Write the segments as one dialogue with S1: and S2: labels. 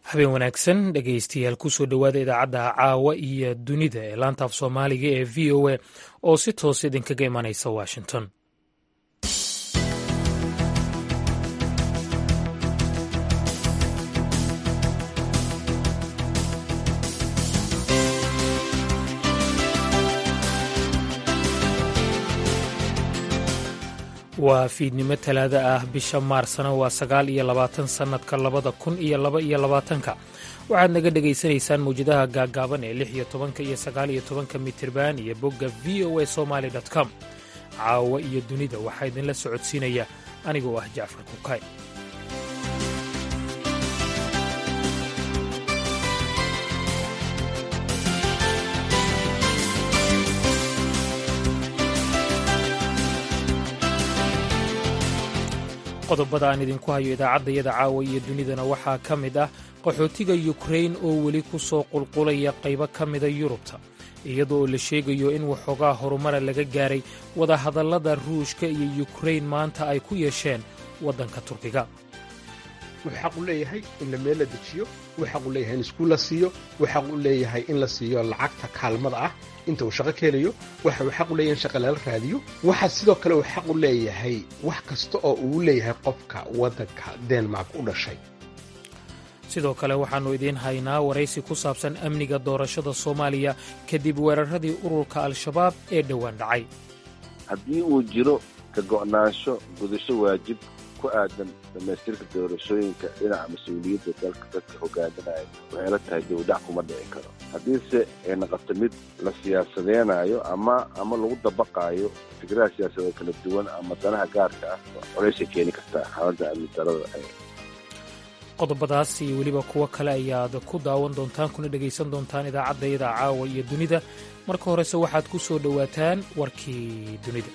S1: habeen wanaagsan dhegaystayaal kusoo dhowaada idaacadda caawa iyo dunida ee laanta af soomaaliga ee v o a oo si toos idinkaga imanaysa washington waa fiidnimo talaada ah bisha maarsna waa sagaal iyo labaatan sannadka labada kun iyo laba iyo labaatanka waxaad naga dhegaysanaysaan mawjadaha gaaggaaban ee lix iyo tobanka iyo sagaal iyo tobanka mitirban iyo bogga v o a somaali com caawa iyo dunida waxaa idinla socodsiinaya anigoo ah jacfar kukay qodobada aan idinku hayo idaacaddayada caawa iyo dunidana waxaa ka mid ah qaxootiga yukrain oo weli ku soo qulqulaya qaybo ka mida yurubta iyadoo la sheegayo in waxoogaa horumara laga gaaray wadahadallada ruushka iyo yukrain maanta ay ku yeesheen waddanka turkiga
S2: wuxuu xaq u leeyahay in la meel la dejiyo wuxuu xaq u leeyahay in iskuul la siiyo wuxuu xaq u leeyahay in la siiyo lacagta kaalmada ah inta uu shaqo ka helayo waxa uu xaq u leeyahay in shaqa lala raadiyo waxa sidoo kale uu xaq u leeyahay wax kasta oo uu leeyahay qofka waddanka denmark u dhashay
S1: sidoo kale waxaannu idiin haynaa waraysi ku saabsan amniga doorashada soomaaliya kadib weeraradii ururka al-shabaab ee dhowaan dhacay
S3: haddii uu jiro ka go'naansho gudasho waajib ku aadan dhammaystirka doorashooyinka dhinaca mas-uuliyadda dalka dadka hogaaminaya waxay la tahay dowdhac kuma dhici karo haddiise ay noqoto mid la siyaasadeenaayo ama ama lagu dabaqaayo fikradaha siyaasadoo kala duwan ama danaha gaarka ah colaysay keeni kartaa xaaladda amni darada
S1: qodobadaas iyo weliba kuwo kale ayaad ku daawan doontaan kuna dhegaysan doontaan idaacaddayada caawa iyo dunida marka horese waxaad ku soo dhowaataan warkii dunida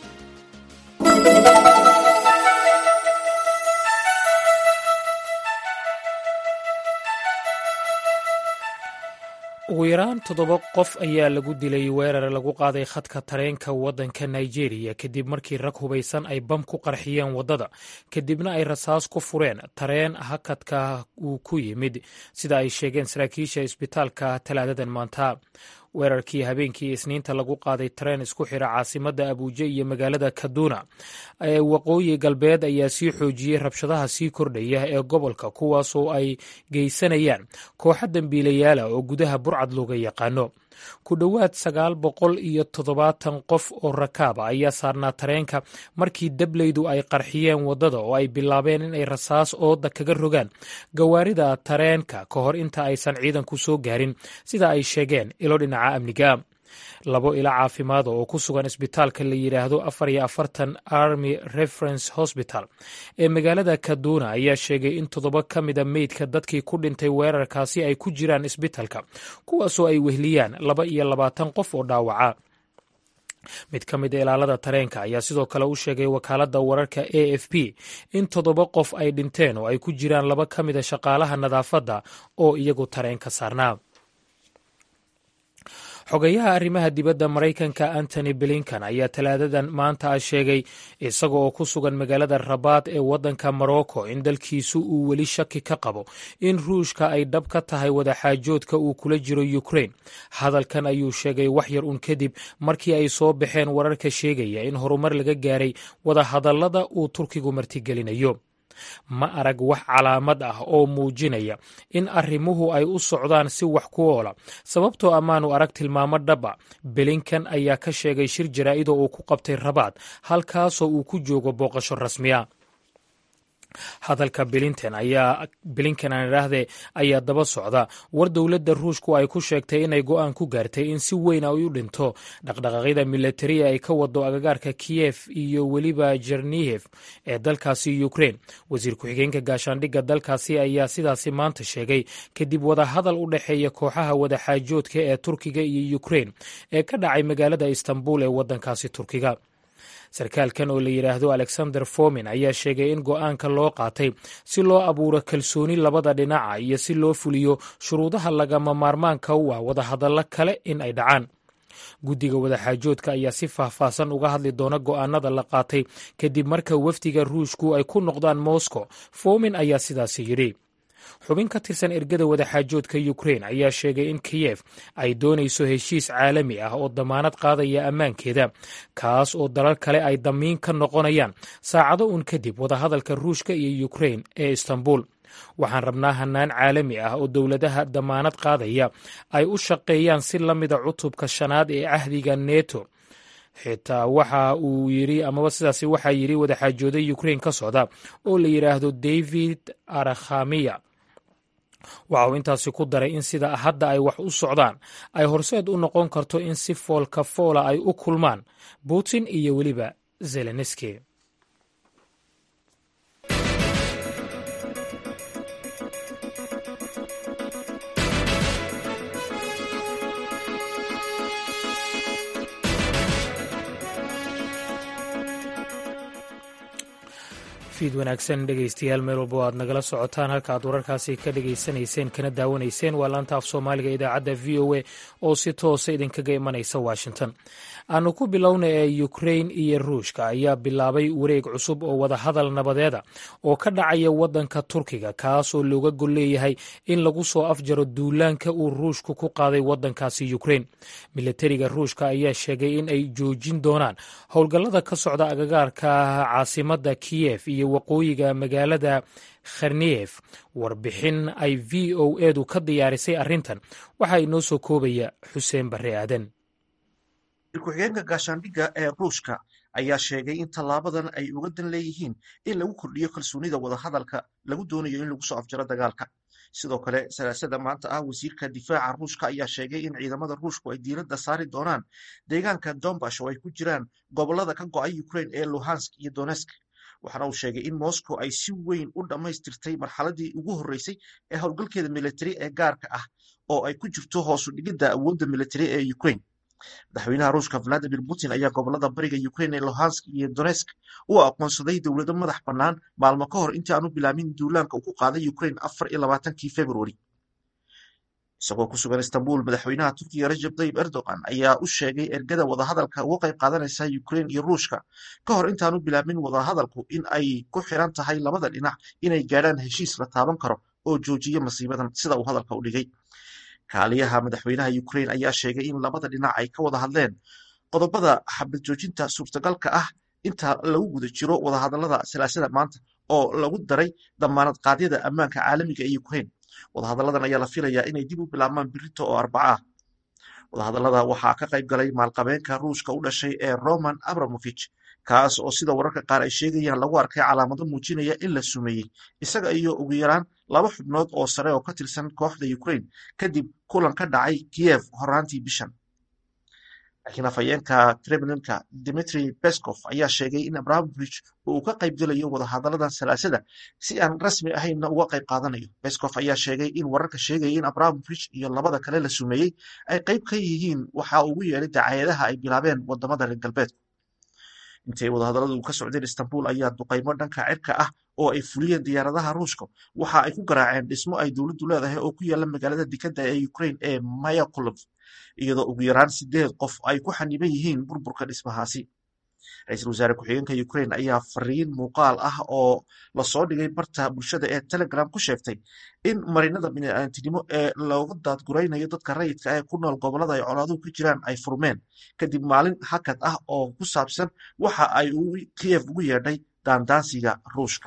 S1: ugu yaraan toddoba qof ayaa lagu dilay weerar lagu qaaday khadka tareenka waddanka nigeria kadib markii rag hubaysan ay bam ku qarxiyeen waddada kadibna ay rasaas ku fureen tareen hakadka uu ku yimid sida ay sheegeen saraakiisha isbitaalka talaadadan maanta weerarkii habeenkii isniinta lagu qaaday tareen isku xira caasimadda abuuje iyo magaalada kaduna ee waqooyi galbeed ayaa sii xoojiyey rabshadaha sii kordhaya ee gobolka kuwaasoo ay geysanayaan kooxa dembiilayaala oo gudaha burcad looga yaqaano ku dhowaad sagaal boqol iyo toddobaatan qof oo rakaaba ayaa saarnaa tareenka markii dableydu ay qarxiyeen waddada oo ay bilaabeen inay rasaas ooda kaga rogaan gawaarida tareenka ka hor inta aysan ciidanku soo gaarin sida ay sheegeen ilo dhinaca amniga labo ilo caafimaada oo ku sugan isbitaalka la yidhaahdo afar iyo afartan army reference hosbital ee magaalada kaduna ayaa sheegay in toddoba ka mida meydka dadkii ku dhintay weerarkaasi ay ku jiraan isbitaalka kuwaasoo ay wehliyaan laba iyo labaatan qof oo dhaawaca mid ka mid a ilaalada tareenka ayaa sidoo kale u sheegay wakaaladda wararka a f p in toddoba qof ay dhinteen oo ay ku jiraan laba ka mida shaqaalaha nadaafadda oo iyagu tareenka saarnaa xogayaha arrimaha dibadda maraykanka antony blinkan ayaa talaadadan maanta ah sheegay isaga oo ku sugan magaalada rabaad ee waddanka morocco in dalkiisu uu weli shaki ka qabo in ruushka ay dhab ka tahay wadaxaajoodka uu kula jiro ukrain hadalkan ayuu sheegay wax yar un kadib markii ay soo baxeen wararka sheegaya in horumar laga gaaray wadahadallada uu turkigu martigelinayo ma arag wax calaamad ah oo muujinaya in arrimuhu ay u socdaan si wax ku oola sababtoo ammaanu arag tilmaamo dhaba belinkan ayaa ka sheegay shir jaraa'ida uu ku qabtay rabaad halkaasoo uu ku joogo booqasho rasmiya hadalka bilinten ayaa bilinkan aan idhaahdee ayaa daba socda war dowladda ruushku ay ku sheegtay inay go'aan ku gaartay in si weyn ay u dhinto dhaqdhaqaaqyada militariya ay ka wado agagaarka kiyef iyo weliba jernihef ee dalkaasi ukrain wasiir ku-xigeenka gaashaandhigga dalkaasi ayaa sidaasi maanta sheegay kadib wadahadal u dhexeeya kooxaha wadaxaajoodka ee turkiga iyo ukrain ee ka dhacay magaalada istanbul ee waddankaasi turkiga sarkaalkan oo la yidhaahdo alexander fomin ayaa sheegay in go'aanka loo qaatay si loo abuuro kalsooni labada dhinaca iyo si loo fuliyo shuruudaha lagama maarmaanka u ah wadahadallo kale in ay dhacaan guddiga wadaxaajoodka ayaa si faahfaahsan uga hadli doona go'aanada la qaatay kadib marka wafdiga ruushku ay ku noqdaan moscow fomin ayaa sidaasi yidhi xubin ka tirsan ergada wadaxaajoodka ukrein ayaa sheegay in kiyef ay doonayso heshiis caalami ah oo damaanad qaadaya ammaankeeda kaas oo dalal kale ay damiin ka noqonayaan saacado uun kadib wadahadalka ruushka iyo ukrein ee istanbul waxaan rabnaa hannaan caalami ah oo dowladaha damaanad qaadaya ay u shaqeeyaan si la mida cutubka shanaad ee cahdiga neto xitaa waxa uu yidhi amaba sidaasi waxaa yidhi wadaxaajooday ukrein ka socda oo la yidhaahdo david arakhamiya waxa uu intaasi ku daray in sida hadda ay wax u socdaan ay horseed u noqon karto in si foolka foola ay u kulmaan putin iyo weliba zelenski fiid wanaagsan dhegaystayaal meel walba o aad nagala socotaan halka aad wararkaasi ka dhegaysanayseen kana daawanayseen waa laanta af soomaaliga idaacadda v o a oo si toosa idinkaga imanaysa washington aanu ku bilowna ee ukrein iyo ruushka ayaa bilaabay wareeg cusub oo wadahadal nabadeeda oo ka dhacaya waddanka turkiga kaasoo looga gol leeyahay in lagu soo afjaro duulaanka uu ruushku ku qaaday waddankaasi ukrein milatariga ruushka ayaa sheegay in ay joojin doonaan howlgallada ka socda agagaarka caasimadda kiyef iyo waqooyiga magaalada kharniyef warbixin ay v o edu ka diyaarisay arrintan waxaa inoo soo koobaya xuseen barre aadan
S4: ku-xigeenka gaashaandhigga ee ruushka ayaa sheegay in tallaabadan ay uga dan leeyihiin in lagu kordhiyo kalsoonida wadahadalka lagu doonayo in lagu soo afjaro dagaalka sidoo kale salaasada maanta ah wasiirka difaaca ruushka ayaa sheegay in ciidamada ruushku ay diiradda saari doonaan deegaanka dombash oo ay ku jiraan gobollada ka go'ay ukrain ee luhansk iyo donesk waxaana uu sheegay in moscow ay si weyn u dhammaystirtay marxaladii ugu horreysay ee howlgalkeeda militari ee gaarka ah oo ay ku jirto hoosu dhigidda awoodda militari ee ukrain madaxweynaha ruushka valadimir putin ayaa gobolada bariga ukrain ee luhansk iyo donesk u aqoonsaday dowlado madax bannaan maalmo ka hor intii aanu bilaabin duulaanka uu ku qaaday ukrain afar iyo labaatankii februari isagoo ku sugan istanbul madaxweynaha turkiga rajab tayyib erdogan ayaa u sheegay ergada wadahadalka uga qayb qaadanaysa ukrain iyo ruushka ka hor intaanu bilaabin wadahadalku in ay ku xiran tahay labada dhinac inay gaadhaan heshiis la taaban karo oo joojiya masiibadan sida uu hadalka u dhigay kaaliyaha madaxweynaha ukrain ayaa sheegay in labada dhinac ay ka wada hadleen qodobada xabad joojinta suurtagalka ah inta lagu guda jiro wadahadalada salaasada maanta oo lagu daray damaanad qaadyada ammaanka caalamiga ee ukrain wadahadalladan ayaa la filayaa inay dib u bilaabmaan birito oo arbaca ah wadahadallada waxaa ka qayb galay maalqabeenka ruushka u dhashay ee roman abramovich kaas oo sida wararka qaar ay sheegayaan lagu arkay calaamado muujinaya in la sumeeyey isaga iyo ugu yaraan laba xubnood oo sare oo ka tirsan kooxda ukrain kadib kulan ka dhacay kiyev horaantii bishan laakiin afhayeenka kremlinka dimitri beskov ayaa sheegay in abramovich uu ka qayb gelayo wadahadalladan salaasada si aan rasmi ahaynna uga qayb qaadanayo beskov ayaa sheegay in wararka sheegaya in abramovich iyo labada kale la sumeeyey ay qayb ka yihiin waxa ugu yeelay dacaayadaha ay bilaabeen wadamada reer galbeedku intay wadahadalladu ka socdeen istanbul ayaa duqaymo dhanka cirka ah oo ay fuliyeen diyaaradaha ruushka waxa ay ku garaaceen dhismo ay dowladdu leedahay oo ku yaala magaalada dekadda ee ukrain ee mayakulov iyadoo ugu yaraan sideed qof ay ku xaniban yihiin burburka dhismahaasi ra-iisul wasaare ku-xigeenka ukrain ayaa fariin muuqaal ah oo lasoo dhigay barta bulshada ee telegram ku sheegtay in marinada bini'aadantinimo ee looga daadguraynayo dadka rayidka ee ku nool gobolada ay colaaduhu ka jiraan ay furmeen kadib maalin hakad ah oo ku saabsan waxa ay kiyev ugu yeedhay daandaansiga ruushka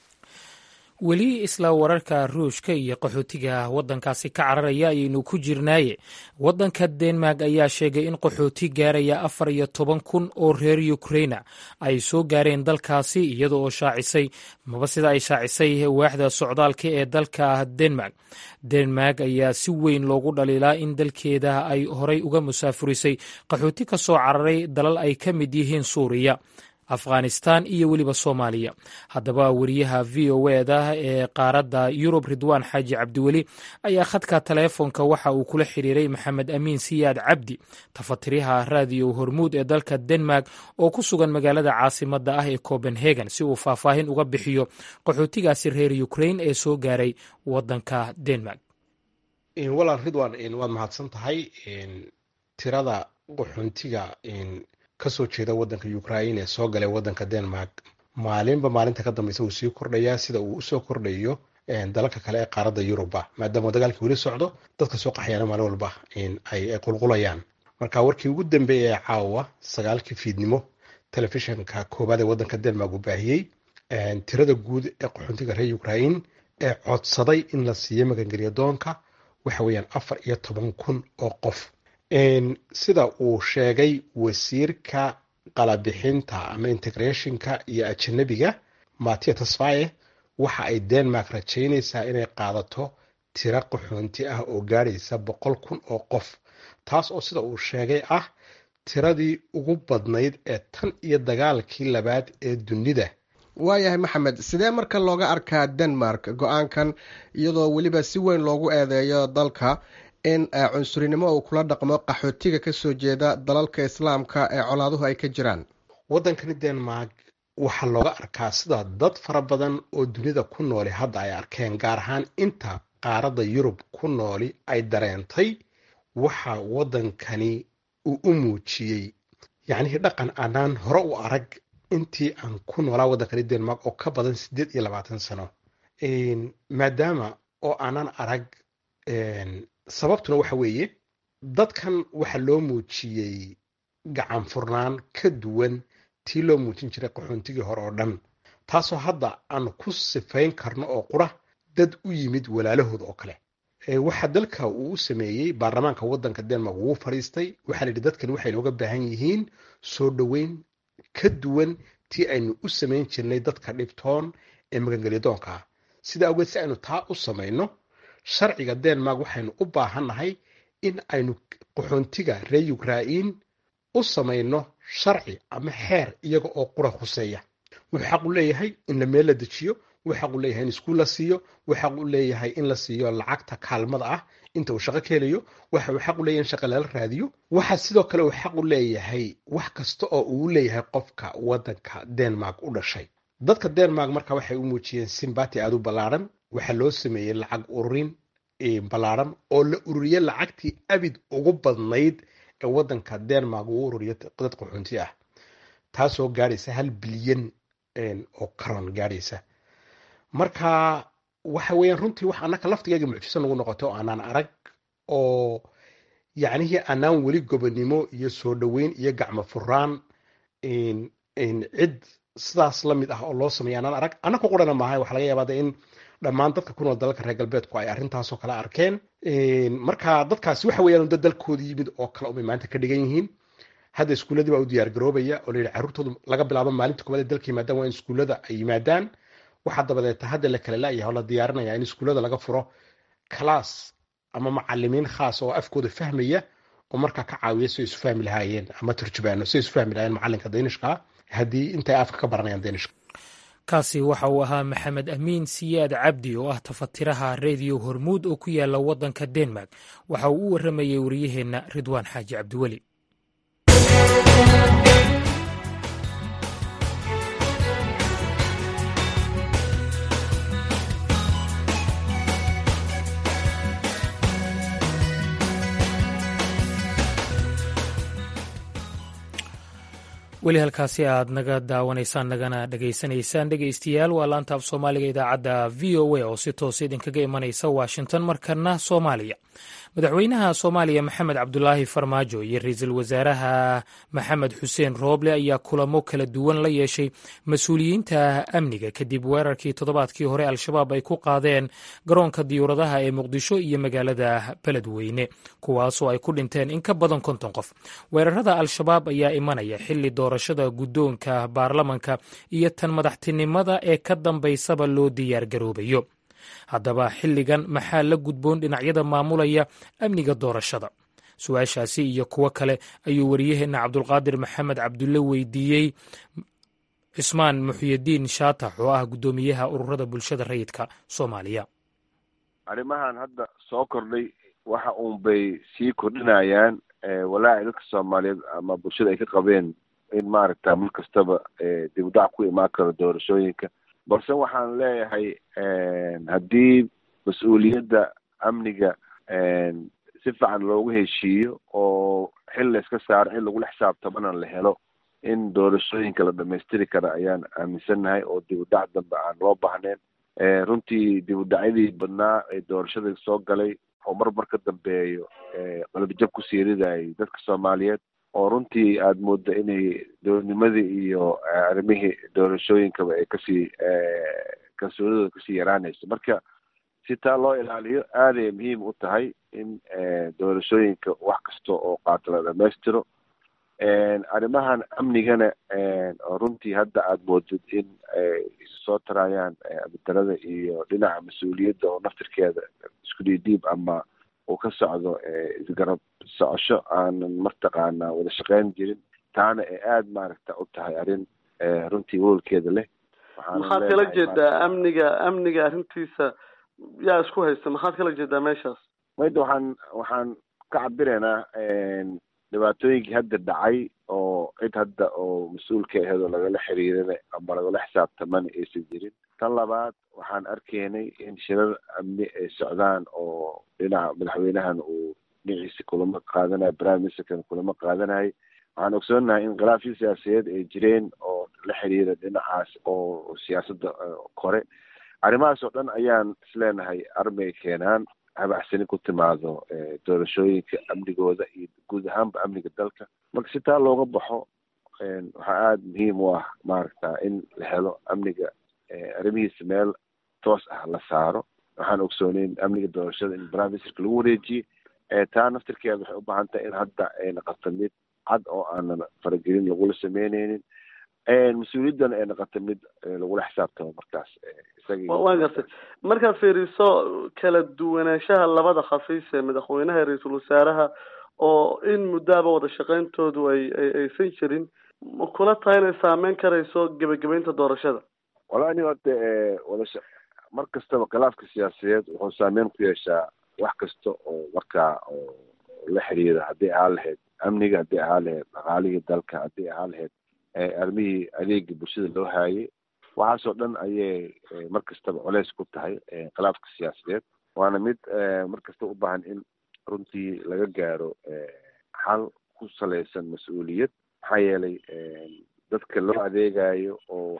S1: weli isla wararka ruushka iyo qaxootiga waddankaasi ka cararaya ayaynu ku jirnaaye waddanka denmark ayaa sheegay in qaxooti gaaraya afar iyo toban kun oo reer ukraina ay soo gaareen dalkaasi iyada oo shaacisay maba sida ay shaacisay waaxda socdaalka ee dalka denmark denmark ayaa si weyn loogu dhaliilaa in dalkeeda ay horay uga musaafurisay qaxooti ka soo cararay dalal ay ka mid yihiin suuriya afghanistan iyo weliba soomaaliya haddaba wariyaha v o eda ee qaaradda yurub ridwaan xaaji cabdiweli ayaa khadka taleefonka waxa uu kula xiriiray maxamed amiin siyaad cabdi tafatiriyaha raadiyo hormuud ee dalka denmark oo ku sugan magaalada caasimadda ah ee copenhagen si uu faahfaahin uga bixiyo qaxootigaasi reer ukrain ee soo gaaray waddanka denmark
S2: walaal ridwan waad mahadsan tahay tirada qaxoontiga kasoo jeeda waddanka ukrain ee soo galay waddanka denmark maalinba maalinta ka dambeysa uu sii kordhayaa sida uu usoo kordhayo dalalka kale ee qaaradda yuruba maadaama dagaalkii weli socdo dadka soo qaxayaana maalin walba ay qulqulayaan marka warkii ugu dambeeyay ee caawa sagaalkii fiidnimo telefishinka koowaad ee waddanka denmark uu baahiyey tirada guud ee qaxoontiga reer ukrain ee codsaday in la siiyo magangelya doonka waxa weeyaan afar iyo toban kun oo qof sida uu sheegay wasiirka qalabixinta ama integrationka iyo ajanabiga matia tasfaye waxa ay denmark rajaynaysaa inay qaadato tiro qaxoonti ah oo gaadhaysa boqol kun oo qof taas oo sida uu sheegay ah tiradii ugu badnayd ee tan iyo dagaalkii labaad ee dunida
S5: waayahay maxamed sidee marka looga arkaa denmark go-aankan iyadoo weliba si weyn loogu eedeeyo dalka in cunsurinimo uu kula dhaqmo qaxootiga kasoo jeeda dalalka islaamka ee colaaduhu ay ka jiraan
S2: waddankani denmark waxaa looga arkaa sida dad fara badan oo dunida ku nooli hadda ay arkeen gaar ahaan inta qaaradda yurub ku nooli ay dareentay waxa waddankani uu u muujiyey yacnihii dhaqan aanaan hore u arag intii aan ku noolaa waddankani denmark oo ka badan siddeed iyo labaatan sano maadaama oo aanan arag sababtuna waxa weeye dadkan waxa loo muujiyey gacan furnaan ka duwan tii loo muujin jiray qaxoontigii hore oo dhan taasoo hadda aan ku sifayn karno oo qura dad u yimid walaalahood oo kale waxaa dalka uu u sameeyey baarlamaanka waddanka denmark wuu fadhiistay waxaa la yidhi dadkani waxay nooga baahan yihiin soo dhoweyn ka duwan tii aynu u samayn jirnay dadka dhibtoon ee magangelyadoonka ah sida awgeed si aynu taa u samayno sharciga denmark waxaynu u baahannahay in aynu qaxoontiga reer ukrain u samayno sharci ama xeer iyaga oo qura khuseeya wuxuu xaq u leeyahay in la meel la dejiyo wuxuu xaq u leeyahay in iskuul la siiyo wuxuu xaq u leeyahay in la siiyo lacagta kaalmada ah inta uu shaqo ka helayo waxa uu xaq u leeyahay in shaqa lala raadiyo waxa sidoo kale uu xaq u leeyahay wax kasta oo uu leeyahay qofka waddanka denmark u dhashay dadka denmark marka waxay u muujiyeen simbati aada u ballaaran waxaa loo sameeyey lacag ururin ballaaran oo la ururiye lacagtii abid ugu badnayd ee waddanka denmark uu ururiyo dad qaxoonti ah taasoo gaadhaysa hal bilyan oo karon gaadhaysa marka waxa weeyaan runtii wax annaka laftigeega mucjiso nagu noqoto oo aanaan arag oo yacnihii aanaan weli gobonimo iyo soo dhoweyn iyo gacmo furaan cid sidaas la mid ah oo loo sameeya aanaan arag annaka qurana maaha waxa laga yaabaa in dhammaan dadka ku nool dalalka reer galbeedku ay arrintaasoo kale arkeen marka dadkaasi waxa weeyaan dad dalkooda yimid oo kale umay maanta ka dhigan yihiin hadda iskuulladii baa u diyaar garoobaya oo layidhi carruurtoodu laga bilaabo maalinta koobaad ee dalka yimaadaan waa in iskuullada ay yimaadaan waxaa dabadeeta hadda la kala la'yahay oo la diyaarinaya in iskuullada laga furo kalaas ama macalimiin khaas oo afkooda fahmaya oo markaa ka caawiya si ay isu fahmi lahaayeen ama turjubaano si ay isu fahmi lahaayeen macalinka daynishka haddii intay afka ka baranayaan daynishka
S1: kaasi waxa uu ahaa maxamed amiin siyaad cabdi oo ah tafatiraha rediyo hormuud oo ku yaala waddanka denmark waxa uu u warramayey wariyaheenna ridwaan xaaji cabdiweli weli halkaasi aad naga daawanaysaan nagana dhegaysanaysaan dhegaystayaal waa laanta af soomaaliga idaacadda v o a oo si toos idinkaga imanaysa washington markana soomaaliya madaxweynaha soomaaliya maxamed cabdulaahi farmaajo iyo ra-iisul wasaaraha maxamed xuseen rooble ayaa kulamo kala duwan la yeeshay mas-uuliyiinta amniga kadib weerarkii toddobaadkii hore al-shabaab ay ku qaadeen garoonka diyuuradaha ee muqdisho iyo magaalada beledweyne kuwaasoo ay ku dhinteen in ka badan konton qof weerarada al-shabaab ayaa imanaya xili doorashada guddoonka baarlamanka iyo tan madaxtinimada ee ka dambaysaba loo diyaar garoobayo haddaba xilligan maxaa la gudboon dhinacyada maamulaya amniga doorashada su-aashaasi iyo kuwo kale ayuu wariyaheenna cabdulqaadir maxamed cabdulle weydiiyey cismaan muxyidiin shaatax oo ah guddoomiyaha ururada bulshada rayidka soomaaliya
S3: arrimahan hadda soo kordhay waxa uun bay sii kordhinayaan walaaci dadka soomaaliyeed ama bulshada ay ka qabeen in maaragta mar kastaba dib u dhac ku imaan karo doorashooyinka balse waxaan leeyahay haddii mas-uuliyadda amniga si fiican loogu heshiiyo oo xil la iska saaro in lagula xisaabtamana la helo in doorashooyinka la dhamaystiri kara ayaan aaminsannahay oo dib u dhac dambe aan loo baahnayn runtii dib u dhacyadii badnaa ee doorashada soo galay oo mar mar ka dambeeyo qalbijab ku siiridayay dadka soomaaliyeed oo runtii aada mooddo inay dowladnimadii iyo arrimihii doorashooyinkaba ay kasii kalsoonidooda kasii yaraanayso marka si taa loo ilaaliyo aaday muhiim u tahay in doorashooyinka wax kasta oo qaato la dhamaystiro arrimahan amnigana oo runtii hadda aada moodid in ay isu soo tarayaan abidarada iyo dhinaca mas-uuliyadda oo naftirkeeda isku dhiidhiib ama uu ka socdo isgarab socosho aanan martaqaanaa wada shaqeyn jirin taana ay aada maaragta u tahay arrin runtii welwalkeeda leh
S6: maxaad kala jeedaa amniga amniga arrintiisa yaa isku haysta maxaad kala jeedaa meeshaas
S3: mayda waxaan waxaan ka cabiraynaa dhibaatooyinkii hadda dhacay oo cid hadda oo mas-uulka aheed oo lagala xiriirana ama lagala xisaabtamana aysan jirin tan labaad waxaan arkaynay in shirar amni ay socdaan oo dhinaca madaxweynahan uu dhinaciisa kulamo qaadanayo prime ministerkan kulamo qaadanayo waxaan ogsoonahay in khilaafyo siyaasadeed ay jireen oo la xiriira dhinacaas oo siyaasadda kore arrimahaas oo dhan ayaan isleenahay armay keenaan habacsani ku timaado doorashooyinka amnigooda iyo guud ahaanba amniga dalka marka si taa looga baxo waxaa aada muhiim u ah maaragta in la helo amniga arrimihiisa meel toos ah la saaro waxaan ogsooneyn amniga doorashada in prime ministerka lagu wareejiyey taa naftirkeeda waxay u baahan tahay in hadda ay noqoto mid cad oo aanan faragelin lagula sameyneynin mas-uuliyaddana ay noqoto mid lagula xisaabtamo markaas
S6: waan gartay markaad fiiriso kala duwanaanshaha labada khafiis ee madaxweynaha iyo ra-iisul wasaaraha oo in muddaaba wada shaqeyntoodu ay aysan jirin ma kula tahay inay saameyn karayso gebagabeynta doorashada
S3: wallahi nin horta wadasha mar kastaba khilaafka siyaasadeed wuxuu saameyn ku yeeshaa wax kasta oo markaa oo la xiriira haddii ahaan lahayd amniga haddii ahaan lahayd dhaqaalihii dalka haddii ahaan lahayd arrimihii adeega bulshada loo haayay waxaasoo dhan ayay mar kastaba culeys ku tahay khilaafka siyaasadeed waana mid mar kasta u baahan in runtii laga gaaro xal ku salaysan mas-uuliyad maxaa yeelay dadka loo adeegayo oo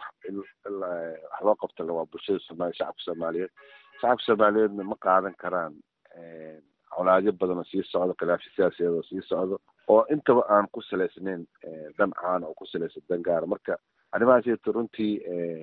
S3: wax loo qabta waa bulshada soomaaliya shacabka soomaaliyeed shacabka soomaaliyeedna ma qaadan karaan colaadyo badan oo sii socdo khilaafyo siyaasadeed oo sii socdo oo intaba aan ku salaysnayn dan caana oo ku salaysan dan gaara marka arrimahaasito runtii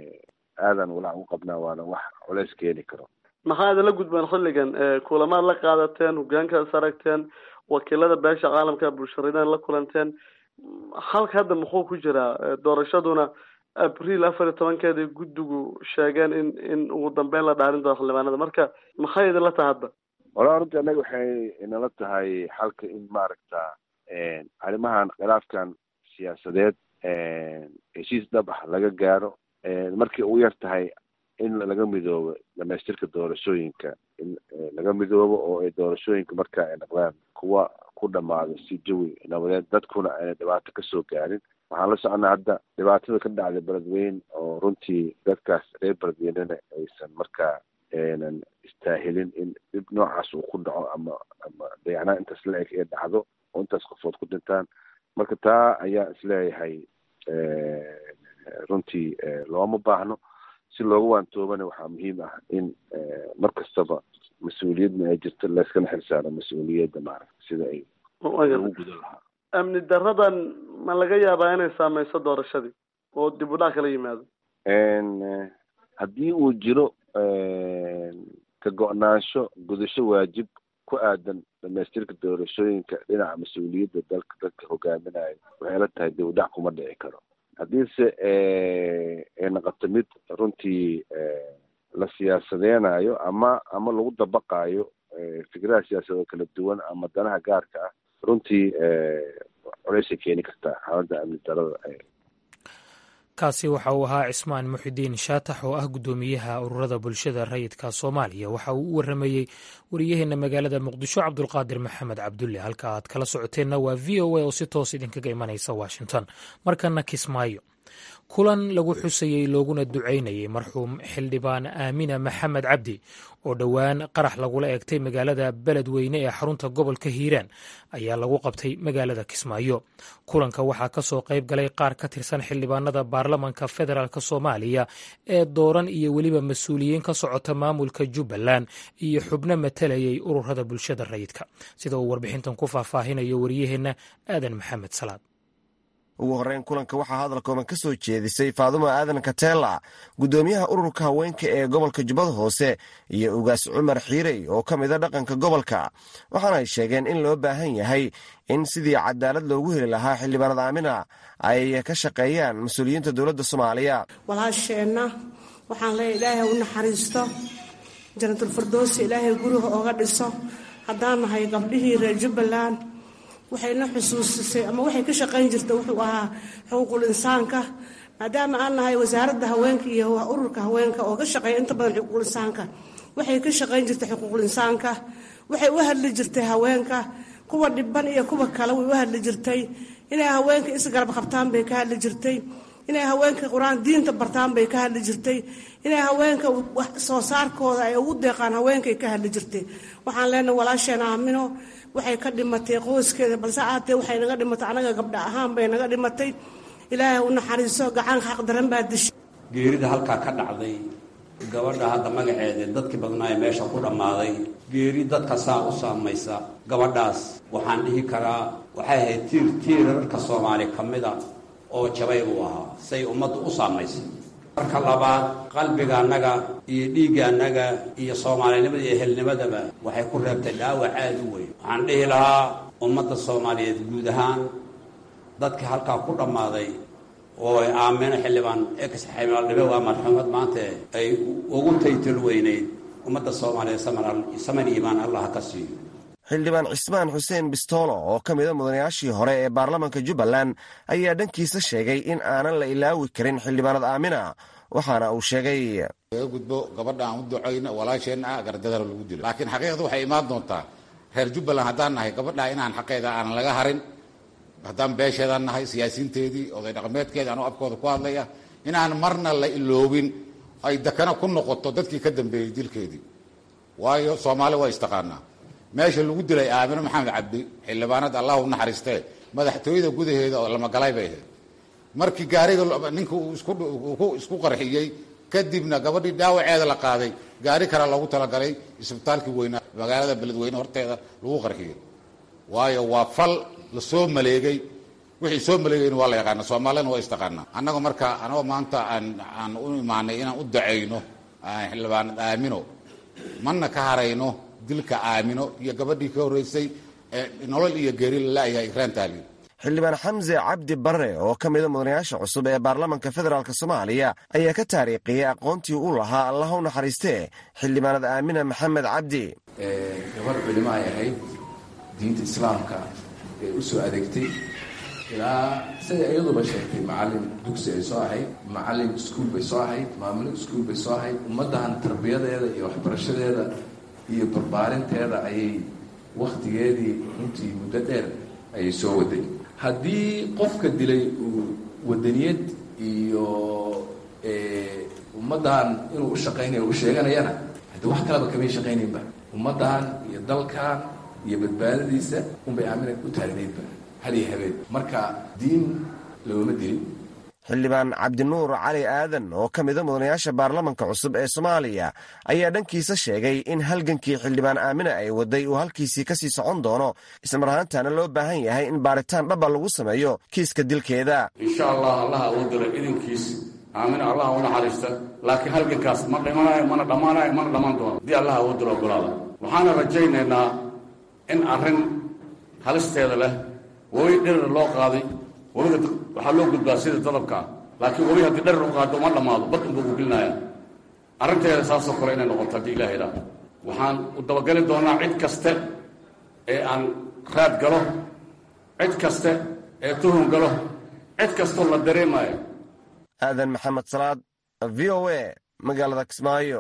S3: aadan walaac u qabnaa waana wax culeys keeni karo
S6: maxaa idinla gudbaan xilligan kulamaad la qaadateen hogaankaas aragteen wakiilada beesha caalamka bulsharidan la kulanteen halka hadda muxuu ku jiraa doorashaduna abriil afar iyo tobankeeda guddigu sheegeen in in ugu dambeyn la dhaarin doono xildhibaanada marka maxay idinla tahay hadda
S3: walaa runtii annaga waxay inala tahay xalka in maaragta arrimahan khilaafkan siyaasadeed heshiis dhab ah laga gaaro markii ugu yar tahay in laga midoobo dhamaystirka doorashooyinka in laga midoobo oo ay doorashooyinka marka ay noqdaan kuwa ku dhamaado si jawi nabadeed dadkuna ayna dhibaato kasoo gaarin waxaan la soconaa hadda dhibaatada ka dhacday beledweyne oo runtii dadkaas reer beledweynena aysan markaa aynan istaahilin in dhib noocaas uu ku dhaco ama ama dayacnaa intaas la eg ee dhacdo oo intaas qofood ku dhintaan marka taa ayaa isleeyahay runtii looma baahno si looga waantoobana waxaa muhiim ah in mar kastaba mas-uuliyadna ay jirto layskana xilsaaro mas-uuliyadda maaragta sida ay lagu gudan lahaa
S6: amni daradan ma laga yaabaa inay saameyso doorashadii oo dib u dhac kala yimaado
S3: haddii uu jiro ka go-naansho gudasho waajib ku aadan dhamaystirka doorashooyinka dhinaca mas-uuliyadda dalka dadka hogaaminayo waxay la tahay dib u dhac kuma dhici karo haddiise ay noqoto mid runtii la siyaasadeynayo ama ama lagu dabaqayo fikradaha siyaasadoo kala duwan ama danaha gaarka ah runtii culeysay keeni kartaa xaaladda amni darada
S1: kaasi waxa uu ahaa cismaan muxidiin shaatax oo ah guddoomiyaha ururada bulshada rayidka soomaaliya waxa uu u waramayey wariyaheena magaalada muqdisho cabdulqaadir maxamed cabdulle halka aad kala socoteenna waa v o a oo si toos idinkaga imanaysa washington markana kismaayo kulan lagu xusayey looguna ducaynayey marxuum xildhibaan aamina maxamed cabdi oo dhowaan qarax lagula eegtay magaalada beledweyne ee xarunta gobolka hiiraan ayaa lagu qabtay magaalada kismaayo kulanka waxaa ka soo qayb galay qaar ka tirsan xildhibaanada baarlamanka federaalk soomaaliya ee dooran iyo weliba mas-uuliyiin ka socota maamulka jubbaland iyo xubno matalayay ururada bulshada rayidka sida uu warbixintan ku faahfaahinayo waryaheenna aadan maxamed salaad
S7: ugu horreyn kulanka waxaa hadal kooban ka soo jeedisay faadumo aadan kateela guddoomiyaha ururka haweenka ee gobolka jubbada hoose iyo ugaas cumar xiirey oo ka mida dhaqanka gobolka waxaana ay sheegeen in loo baahan yahay in sidii cadaalad loogu heli lahaa xildhibaanad aamina ay ka shaqeeyaan mas-uuliyiinta dowladda soomaaliya
S8: walaasheenna waxaan leeya ilaahay u naxariisto janatulfirdowsi ilaahay guriga ooga dhiso haddaan nahay gabdhihii reer jubbaland waxayna xusuusisay ama waxay ka shaqayn jirta wuxuu ahaa xuquuqul insaanka maadaama aan nahay wasaaradda haweenka iyo ururka haweenka oo ka shaqeeya inta badan xuquuqul insaanka waxay ka shaqayn jirtay xuquuqul insaanka waxay u hadli jirtay haweenka kuwa dhiban iyo kuwa kale way u hadli jirtay inay haweenka isgarab qabtaan bay ka hadli jirtay inay haweenka qur-aan diinta bartaan bay ka hadli jirtay inay haweenka soo saarkooda ay ugu deeqaan haweenkay ka hadli jirtay waxaan leenahay walaasheen aamino waxay ka dhimatay qoyskeeda balse aatee waxay naga dhimatay anaga gabdha ahaan bay naga dhimatay ilaahay u naxariiso gacan xaq daran baa dishay
S9: geerida halkaa ka dhacday gabadha hadda magaceeda dadkii badnaaye meesha ku dhammaaday geeri dadka saa u saamaysa gabadhaas waxaan dhihi karaa waxay ahayd tiir tiirarka soomaali ka mida oo jabay uu ahaa say ummaddu u saamaysay marka labaad qalbiga annaga iyo dhiigga annaga iyo soomaalinimada iyo helnimadaba waxay ku reebtay dhaawac aada u weyn waxaan dhihi lahaa ummadda soomaaliyeed guud ahaan dadkii halkaa ku dhammaaday oo ay aamino xildhibaan ex xildhibaandhibe waa marxuumad maanta ay ugu taytal weyneyd ummadda soomaaliyeed saman iimaan allah ka siiyo
S7: xildhibaan cismaan xuseen bistoolo oo ka mida mudanayaashii hore ee baarlamanka jubbaland ayaa dhankiisa sheegay in aanan la ilaawi karin xildhibaanad aamina waxaana uu sheegay
S10: laga gudbo gabadha aan u ducayno walaasheenna ah gardadara lagu dilo laakiin xaqiiqda waxay imaan doontaa reer jubbaland haddaan nahay gabadha inaan xaqeeda aanan laga harin haddaan beesheedaan nahay siyaasiinteedii oday dhaqameedkeeda anuu afkooda ku hadlaya inaan marna la iloobin ay dakana ku noqoto dadkii ka dambeeyey dilkeedii waayo soomaali waa istaqaanaa meesha lagu dilay aamino maxamed cabdi xildhibaanada allah u naxariistee madaxtooyada gudaheeda oo lamagalay bay ahayd markii gaariga ninka uu isku qarxiyey kadibna gabadhii dhaawaceeda la qaaday gaari kale loogu talagalay isbitaalkii weynaa magaalada beledweyne horteeda lagu qarxiyey waayo waa fal la soo maleegay wixii soo maleegayna waa la yaqaana soomaalina waa istaqaanaa annaga marka anagoo maanta aan aan u imaanay inaan u dacayno xildhibaanad aamino mana ka harayno dilka aamino iyo gabadhii ka horreysay nolol iyo geeri lalayahay ikraan taaliin
S7: xildhibaan xamse cabdi barre oo ka mida mudanayaasha cusub ee baarlamanka federaalk soomaaliya ayaa ka taariikhiyey aqoontii u lahaa allah u naxariistee xildhibaanad aamina maxamed cabdi
S11: gabadh culimo ay ahayd diinta islaamka ee u soo adeegtay ilaa siday iyaduba sheegtay macalin dugsi ay soo ahayd macalin iskuul bay soo ahayd maamulo iskuul bay soo ahayd ummaddan tarbiyadeeda iyo waxbarashadeeda iyo barbaarinteeda ayay wakhtigeedii runtii muddo dheer ayay soo waday haddii qofka dilay uu wadaniyad iyo ummaddan inuu u shaqaynayo u sheeganayana haddii wax kaleba kamay shaqaynaynba ummaddan iyo dalkan iyo badbaadadiisa unbay aamina u taagnaydba hadiyo habeen marka diin looma dilin
S7: xildhibaan cabdinuur cali aadan oo ka mida mudanayaasha baarlamanka cusub ee soomaaliya ayaa dhankiisa sheegay in halgankii xildhibaan aamina ay waday uu halkiisii ka sii socon doono ismar ahaantaana loo baahan yahay in baaritaan dhaba lagu sameeyo kiiska dilkeeda
S9: insha allah allaha uu dilo idinkiis aamina allaha u naxariista laakiin halgankaas ma dhimanayo mana dhammaanayo mana dhammaan doono haddii allaha uu dilo ogolaada waxaana rajaynaynaa in arrin halisteeda leh webi dhirir loo qaaday webiga waxaa loo gudbaa sida dadabkaa laakiin webi haddii dharir u qaado uma dhammaado bad unbuu ku gelinaya arrinteeda saasoo kale inay noqoto haddii ilaha idhaa waxaan u dabageli doonaa cid kaste ee aan raad galo cid kaste ee tuhun galo cid kastoo la dareemayo
S7: aadan maxamed salaad v o a magaalada kismaayo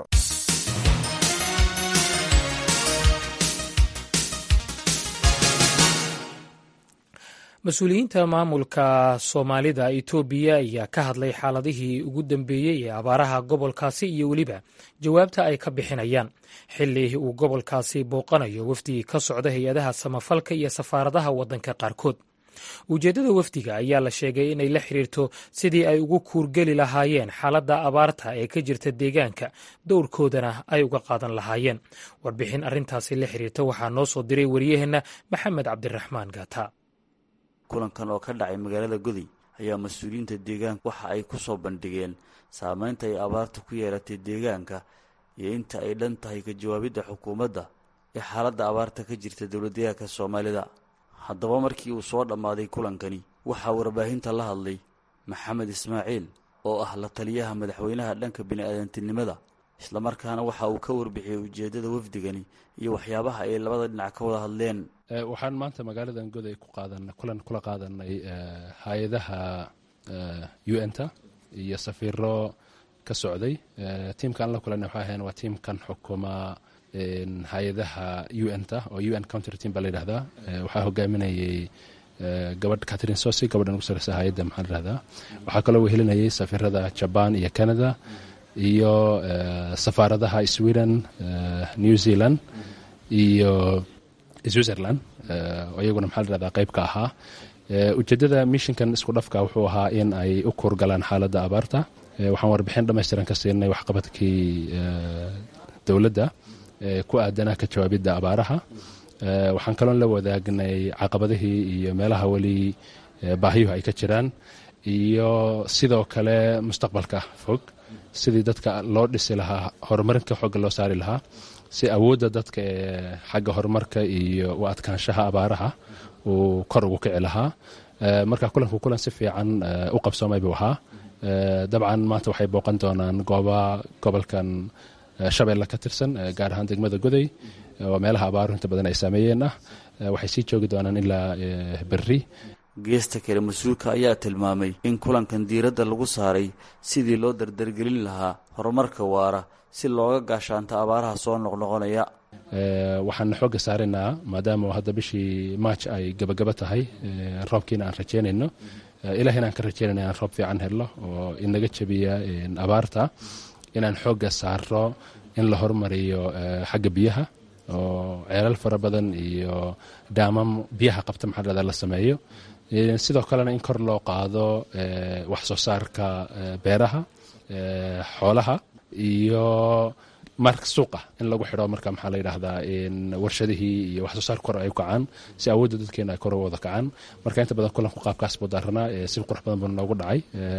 S1: mas-uuliyiinta maamulka soomaalida itoobiya ayaa ka hadlay xaaladihii ugu dambeeyey ee abaaraha gobolkaasi iyo weliba jawaabta ay ka bixinayaan xili uu gobolkaasi booqanayo wafdi ka socda hay-adaha samafalka iyo safaaradaha waddanka qaarkood ujeeddada wafdiga ayaa la sheegay inay la xiriirto sidii ay ugu kuurgeli lahaayeen xaaladda abaarta ee ka jirta deegaanka dowrkoodana ay uga qaadan lahaayeen warbixin arrintaasi la xiriirta waxaa noo soo diray waryaheenna maxamed cabdiraxmaan gaata
S12: kulankan oo ka dhacay magaalada goday ayaa mas-uuliyiinta deegaanka waxa ay ku soo bandhigeen saameynta ay abaarta ku yeelatay deegaanka iyo inta ay dhan tahay ka jawaabidda xukuumadda ee xaaladda abaarta ka jirta dowladdeegaanka soomaalida haddaba markii uu soo dhammaaday kulankani waxaa warbaahinta la hadlay maxamed ismaaciil oo ah la taliyaha madaxweynaha dhanka bini-aadantinimada islamarkaana waxa uu ka warbixiyey ujeeddada wafdigani iyo waxyaabaha ay labada dhinac ka wada hadleen
S13: waxaan maanta magaaladan goday ku qaadan kulan kula qaadanay hay-adaha u n ta iyo safiiro ka socday tiimkaan la kulanay waxay ahayn waa tiimkan xukuma hay-adaha u n ta oo u n counter team baa la yidhahdaa waxaa hogaaminayay gabadh catherine sosi gabadhan ugu sareysa hay-adda maxaa layihahdaa waxaa kaloo wehelinayay safiirada jaban iyo canada iyo safaaradaha sweden new zealand iyo switzerland oo iyaguna maxaa layihahdaa qayb ka ahaa ujeeddada mishinkan isku dhafka wuxuu ahaa in ay u kuurgalaan xaaladda abaarta waxaan warbixin dhammaystiran ka siinay waxqabadkii dowladda ku aadanaa ka jawaabidda abaaraha waxaan kaloon la wadaagnay caqabadihii iyo meelaha weli baahiyuhu ay ka jiraan iyo sidoo kale mustaqbalka fog sidii dadka loo dhisi lahaa horumarinka xooga loo saari lahaa si awoodda dadka ee xagga horumarka iyo u adkaanshaha abaaraha uu kor ugu kici lahaa marka kulanku kulan si fiican u qabsoomay buu ahaa dabcan maanta waxay booqan doonaan gooba gobolkan shabeelle ka tirsan gaar ahaan degmada goday oo meelaha abaaru inta badan ay saameeyeen ah waxay sii joogi doonaan ilaa berri
S12: geesta kale mas-uulka ayaa tilmaamay in kulankan diiradda lagu saaray sidii loo dardargelin lahaa horumarka waara si looga gaashaanto abaaraha soo noqnoqonaya
S13: waxaan xoogga saaraynaa maadaama hadda bishii maaj ay gabagaba tahay roobkiina aan rajeynayno ilahina aan ka rajeynayno inaan roob fiican helno oo inaga jabiya abaarta inaan xoogga saaro in la hormariyo xagga biyaha oo ceelal fara badan iyo daamam biyaha qabta maxaa la sameeyo sidoo kalena in kor loo qaado wax soo saarka beeraha xoolaha iyo marka suuqa in lagu xidho marka maxaa la yidhaahdaa warshadihii iyo wax soo saar kor ay u kacaan si awoodda dadkeena ay kor u wada kacaan marka inta badan kulanku qaabkaas buu daaranaa si qurux badan buu noogu dhacay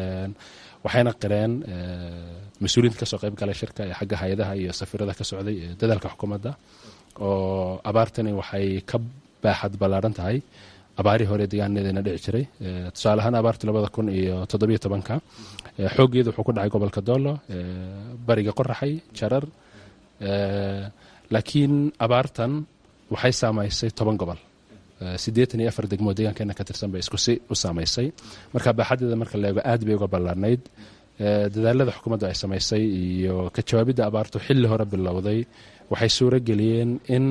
S13: waxayna qireen mas-uuliyiinta kasoo qayb galay shirka ee xagga hay-adaha iyo safiirada ka socday ee dadaalka xukuumadda oo abaartani waxay ka baaxad ballaaran tahay abaarihii hore deegaanadeena dhici jiray tusaale ahaan abaartii labada kun iyo toddobiyo tobanka xooggeedu wuxuu ku dhacay gobolka doolo bariga qoraxay jarar laakiin abaartan waxay saamaysay toban gobol siddeetan iyo afar degmoo deegaankeena ka tirsan bay isku si u saamaysay marka baaxadeeda marka la eego aad bay uga ballaarnayd dadaalada xukuumaddu ay samaysay iyo ka jawaabidda abaartu xilli hore bilowday waxay suuro geliyeen in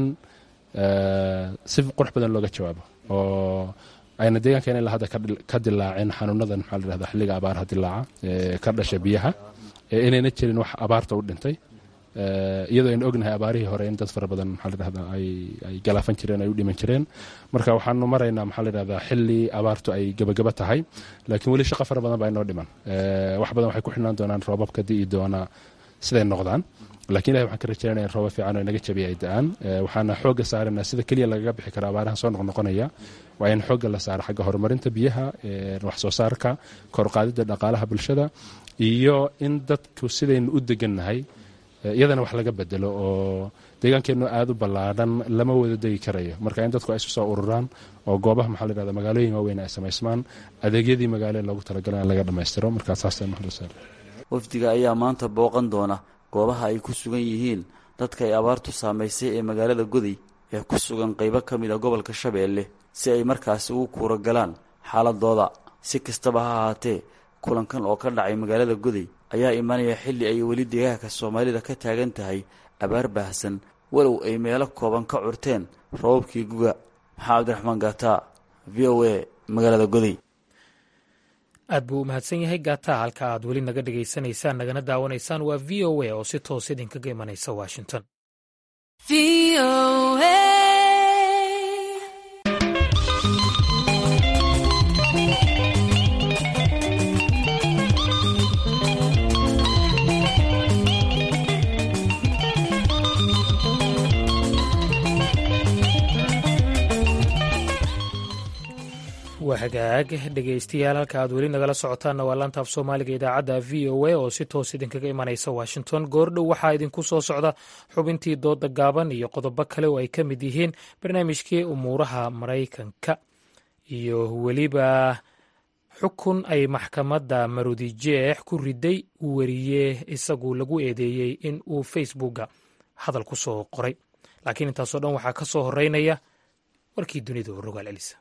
S13: si qurux badan looga jawaabo oo ayna deegaankeena ilaa hadda ka dilaacin xanuunadan maxaa la yidhahda xilliga abaaraha dilaaca ee ka dhasha biyaha inayna jirin wax abaarta u dhintay iyadoo aynu ognahay abaarihii hore in dad fara badan maxaa la yidhahda ay galaafan jireen ay u dhiman jireen marka waxaanu maraynaa maxaa la yidhahdaa xilli abaartu ay gebagaba tahay laakiin weli shaqo fara badan baa inoo dhiman wax badan waxay ku xidhnaan doonaan roobabka di'i doona siday noqdaan lakin ilahi waxaan ka rajeynaya in rooba fiican oo inaga jabiya ay da-aan waxaana xoogga saarana sida keliya lagaga bixi kara abaarahan soo noqnoqonaya waa in xoogga la saaro xagga horumarinta biyaha wax soo saarka korqaadidda dhaqaalaha bulshada iyo in dadku sidaynu u degannahay iyadana wax laga bedelo oo deegaankeennu aada u ballaadhan lama wada degi karayo marka in dadku ay isu soo ururaan oo goobaha maxaa la yhahda magaalooyin waaweyn ay samaysmaan adeegyadii magaalo loogu talagalay in laga dhammaystiro markaa saasa
S12: wafdiga ayaa maanta booqan doona goobaha ay ku sugan yihiin dadka ay abaartu saamaysay ee magaalada goday ee ku sugan qaybo ka mid a gobolka shabeelle si ay markaasi ugu kuura galaan xaaladooda si kastaba ha ahaatee kulankan oo ka dhacay magaalada goday ayaa imanaya xilli ay weli deegaanka soomaalida ka taagan tahay abaar baahsan walow ay meelo kooban ka curteen rababkii guga maxaa cabdiraxmaan gaataa v o a magaalada goday
S1: aad buu u mahadsan yahay gaata halka aad weli naga dhegaysanaysaan nagana daawanaysaan waa v o a oo si toos idinkaga imanaysa washington waa hagaag dhegaystayaal halka aad weli nagala socotaanna waa laantaaf soomaaliga idaacadda v o a oo si toos idinkaga imanaysa washington goordhow waxaa idinku soo socda xubintii dooda gaaban iyo qodobo kale oo ay ka mid yihiin barnaamijkii umuuraha maraykanka iyo weliba xukun ay maxkamadda marudijeex ku riday uu weriye isagu lagu eedeeyey in uu facebooka hadal ku soo qoray laakiin intaasoo dhan waxaa ka soo horeynaya warkii dunida oo rogaal elisa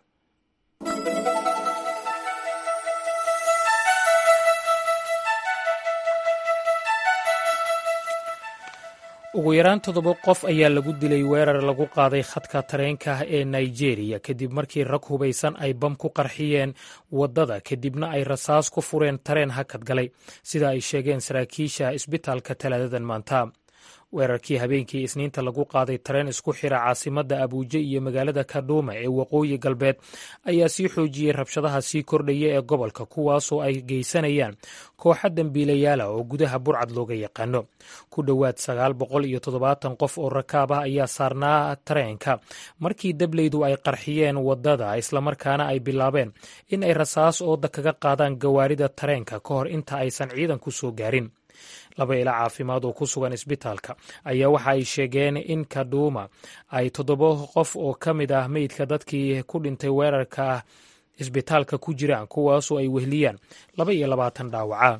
S1: ugu yaraan toddoba qof ayaa lagu dilay weerar lagu qaaday khadka tareenka ee nigeria kadib markii rag hubaysan ay bam ku qarxiyeen waddada kadibna ay rasaas ku fureen tareen hakad galay sida ay sheegeen saraakiisha isbitaalka talaadadan maanta weerarkii habeenkii isniinta lagu qaaday tareen isku xira caasimadda abuuje iyo magaalada kadhuuma ee waqooyi galbeed ayaa sii xoojiyey rabshadaha sii kordhaya ee gobolka kuwaasoo ay geysanayaan kooxa dembiilayaala oo gudaha burcad looga yaqaano ku dhowaad sagaal boqol iyo toddobaatan qof oo rakaab ah ayaa saarnaa tareenka markii dableydu ay qarxiyeen waddada islamarkaana ay bilaabeen in ay rasaas ooda kaga qaadaan gawaarida tareenka ka hor inta aysan ciidanku soo gaarin laba ila caafimaad oo ku sugan isbitaalka ayaa waxa ay sheegeen in kadhuuma ay toddoba qof oo ka mid ah meydka dadkii ku dhintay weerarka isbitaalka ku jiraan kuwaasoo ay wehliyaan laba iyo labaatan dhaawaca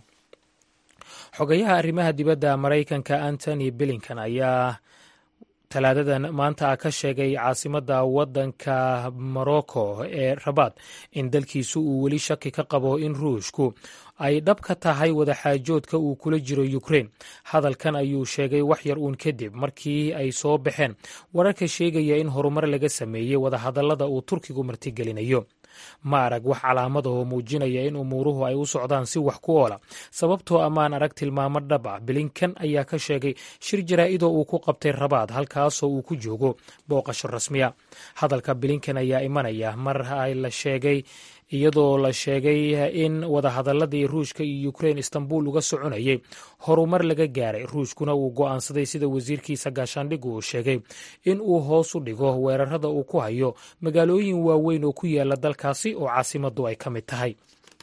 S1: xogayaha arrimaha dibadda maraykanka antony billington ayaa talaadadan maanta ka sheegay caasimadda waddanka morocco ee rabaad in dalkiisu uu weli shaki ka qabo in ruushku ay dhab ka tahay wadaxaajoodka uu kula jiro ukrein hadalkan ayuu sheegay wax yar uun kadib markii ay soo baxeen wararka sheegaya in horumar laga sameeyey wadahadallada uu turkigu martigelinayo ma arag wax calaamadaoo muujinaya in umuuruhu ay u socdaan si wax ku oola sababtoo ammaan arag tilmaamo dhab ah bilinkan ayaa ka sheegay shir jaraa'idoo uu ku qabtay rabaad halkaasoo uu ku joogo booqasho rasmiya hadalka bilinkan ayaa imanaya mar la sheegay iyadoo la sheegay in wadahadaladii ruushka iyo ukrein istanbul uga soconayay horumar laga gaaray ruushkuna uu go'aansaday sida wasiirkiisa gaashaandhigu uu sheegay in uu hoos u dhigo weerarada uu ku hayo magaalooyin waaweyn oo ku yaala dalkaasi oo caasimadu ay ka mid tahay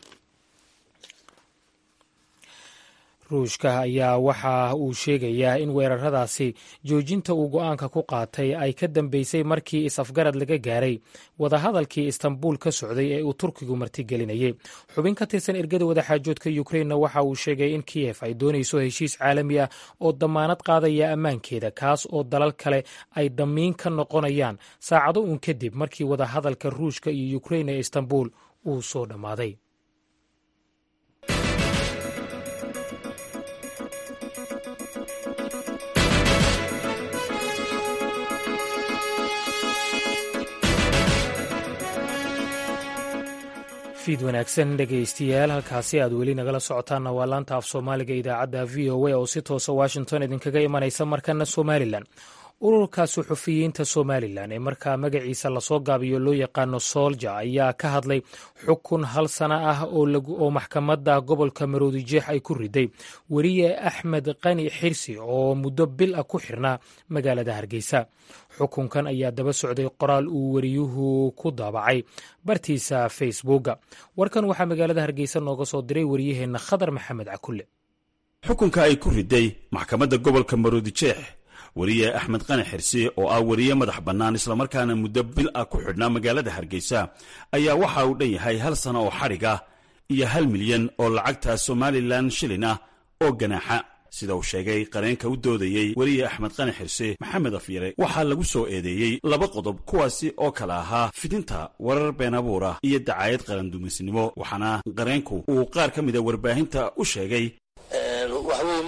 S1: ruushka ayaa waxa uu sheegayaa in weeraradaasi joojinta uu go'aanka ku qaatay ay ka dambeysay markii is-afgarad laga gaaray wadahadalkii istanbul ka socday ee uu turkigu martigelinayay xubin ka tirsan ergada wadaxaajoodka yukrainna waxa uu sheegay in kiyef ay doonayso heshiis caalami ah oo dammaanad qaadaya ammaankeeda kaas oo dalal kale ay damiin ka noqonayaan saacado uun kadib markii wadahadalka ruushka iyo yukrain ee istanbul uu soo dhammaaday fiid wanaagsan dhegaystayaal halkaasi aad weli nagala socotaanna waa laanta af soomaaliga idaacadda v o a oo si toosa washington idinkaga imanaysa markana somalilan ururka suxufiyiinta somalilan ee markaa magaciisa lasoo gaabiyo loo yaqaano soolja ayaa ka hadlay xukun hal sana ah oo maxkamadda gobolka maroodijeex ay ku riday weriye axmed qani xirsi oo muddo bil ah ku xirnaa magaalada hargeysa xukunkan ayaa daba socday qoraal uu weriyuhu ku daabacay bartiisa facebooka warkan waxaa magaalada hargeysa nooga soo diray wariyaheenna khadar maxamed cakulle
S14: xukunka ay ku riday maxkamadda gobolka maroodijeex weriye axmed qani xirsi oo ah weriye madax bannaan islamarkaana muddo bil ah ku xidhnaa magaalada hargeysa ayaa waxa uu dhan yahay hal sano oo xadhiga iyo hal milyan oo lacagta somalilan shilin ah oo ganaaxa sida uu sheegay qareenka u doodayey weriye axmed qani xirse maxamed afyare waxaa lagu soo eedeeyey laba qodob kuwaasi oo kale ahaa fidinta warar been abuura iyo dacaayad qarandumisnimo waxaana qareenku uu qaar ka mida warbaahinta u sheegay
S15: waxweye marka hore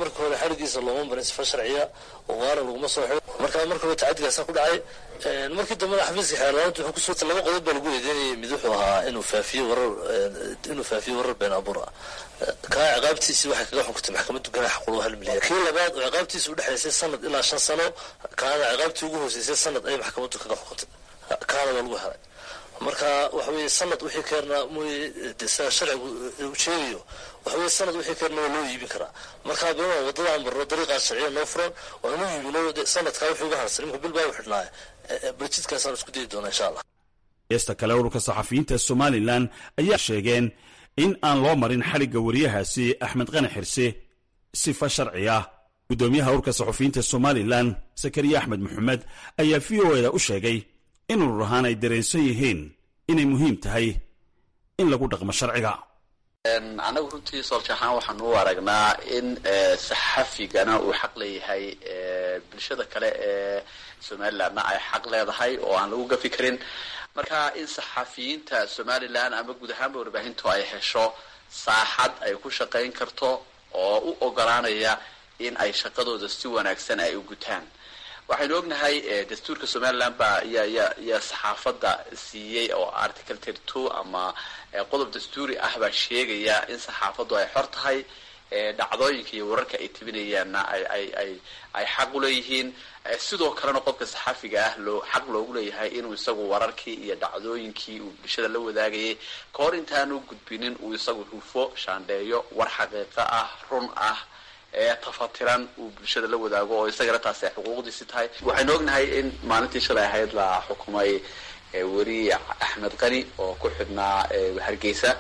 S15: xadhigiisa looma marin sifa sharciya oo waana laguma soo xidho markaa markaba tacadigaasa ku dhacay markii dambena xafiiska xeerlaanta wuxuu kusoo laba qodob baa lagu eedeynayay mid wuxuu ahaa inuu faafiyo warar inuu faafiyo warar been abuur ah kaa ciqaabtiisii waxay kaga xukuntay maxkamaddu ganaax qulwa hal milyan kii labaad oo ciqaabtiisa udhexaysay sanad ilaa shan sano kaana ciqaabtii ugu hooseysay sanad ay maxkamaddu kaga xukuntay kaana waa lagu helay marka waxa weye sanad wixii keena mooye sida sharcigu uu sheegayo waxa weye sanad wixii keena waa loo iibin karaa marka bima wadadaan marno dariiqaas sharciya noo furan waa inu iibino sanadkaa wixii uga harsan imika bil baa u xidhnaaye barjidkaasaan isku dayi doonaa insha allah
S14: heesta kale ururka saxafiyiinta somalilan ayaa sheegeen in aan loo marin xadhigga wariyahaasi axmed qani xirse sifa sharci ah guddoomiyaha ururka saxafiyiinta somalilan sakariya axmed maxamed ayaa v o eda u sheegay in urur ahaan ay dareensan yihiin inay muhiim tahay in lagu dhaqmo sharciga
S16: anagu runtii soolja ahaan waxaan u aragnaa in saxafigana uu xaq leeyahay bulshada kale ee somalilandna ay xaq leedahay oo aan lagu gafi karin marka in saxafiyiinta somalilan ama guud ahaanba warbaahintu ay hesho saaxad ay ku shaqayn karto oo u ogolaanaya in ay shaqadooda si wanaagsan ay u gutaan waxaynu ognahay dastuurka somaliland baa ya ya ya saxaafadda siiyey oo article thirty two ama qodob dastuuri ah baa sheegaya in saxaafaddu ay xor tahay dhacdooyinka iyo wararka ay tebinayaanna ay ay ay ay xaq uleeyihiin sidoo kalena qofka saxaafiga ah loo xaq loogu leeyahay inuu isagu wararkii iyo dhacdooyinkii uu bulshada la wadaagayay ka hor intaanu gudbinin uu isagu hufo shaandheeyo war xaqiiqo ah run ah ee tafatiran uu bulshada la wadaago oo isagana taasi ay xuquuqdiisi tahay waxaynu ognahay in maalintii shalay ahayd la xukumay weriye axmed qani oo ku xidhnaa hargeysa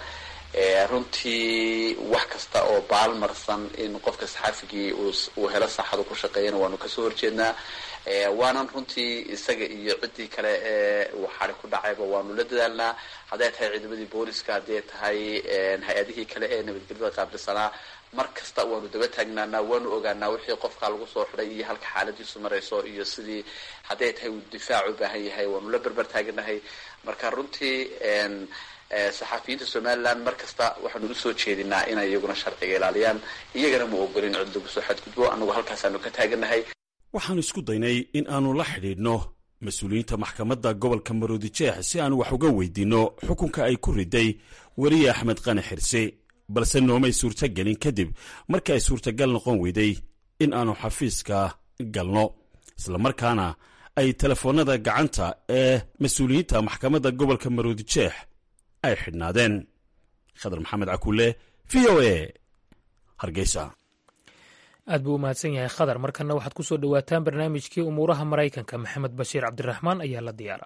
S16: runtii wax kasta oo baalmarsan in qofka saxaafigii uu helo saaxadu ku shaqeeyana waanu kasoo horjeednaa waanan runtii isaga iyo ciddii kale ee uu xari ku dhacayba waanu la dadaalnaa hadday tahay ciidamadii booliska hadday tahay hay-adihii kale ee nabadgelyada qaabilsanaa mar kasta waanu daba taagnaanaa waanu ogaanaa wixii qofka lagu soo xidhay iyo halka xaaladiisu marayso iyo sidii hadday tahay uu difaac u baahan yahay waanu la berber taaganahay marka runtii saxafiyiinta somaliland mar kasta waxaanu usoo jeedinaa inay iyaguna sharciga ilaaliyaan iyagana ma ogolin cid lagu soo xadgudbo annagu halkaasaanu ka taaganahay
S14: waxaanu isku daynay in aanu la xidhiidhno mas-uuliyiinta maxkamadda gobolka maroodijeex si aanu wax uga weydiinno xukunka ay ku riday weriye axmed qani xirse balse noomay suurtagelin kadib markii ay suurtagal noqon weyday in aanu xafiiska galno islamarkaana ay telefoonnada gacanta ee mas-uuliyiinta maxkamadda gobolka maroodijeex ay xidhnaadeen khadar maxamed cakuule v o a hargeysa
S1: aad buu u mahadsan yahay khadar markanna waxaad ku soo dhowaataan barnaamijkii umuuraha maraykanka maxamed bashiir cabdiraxmaan ayaa la diyaara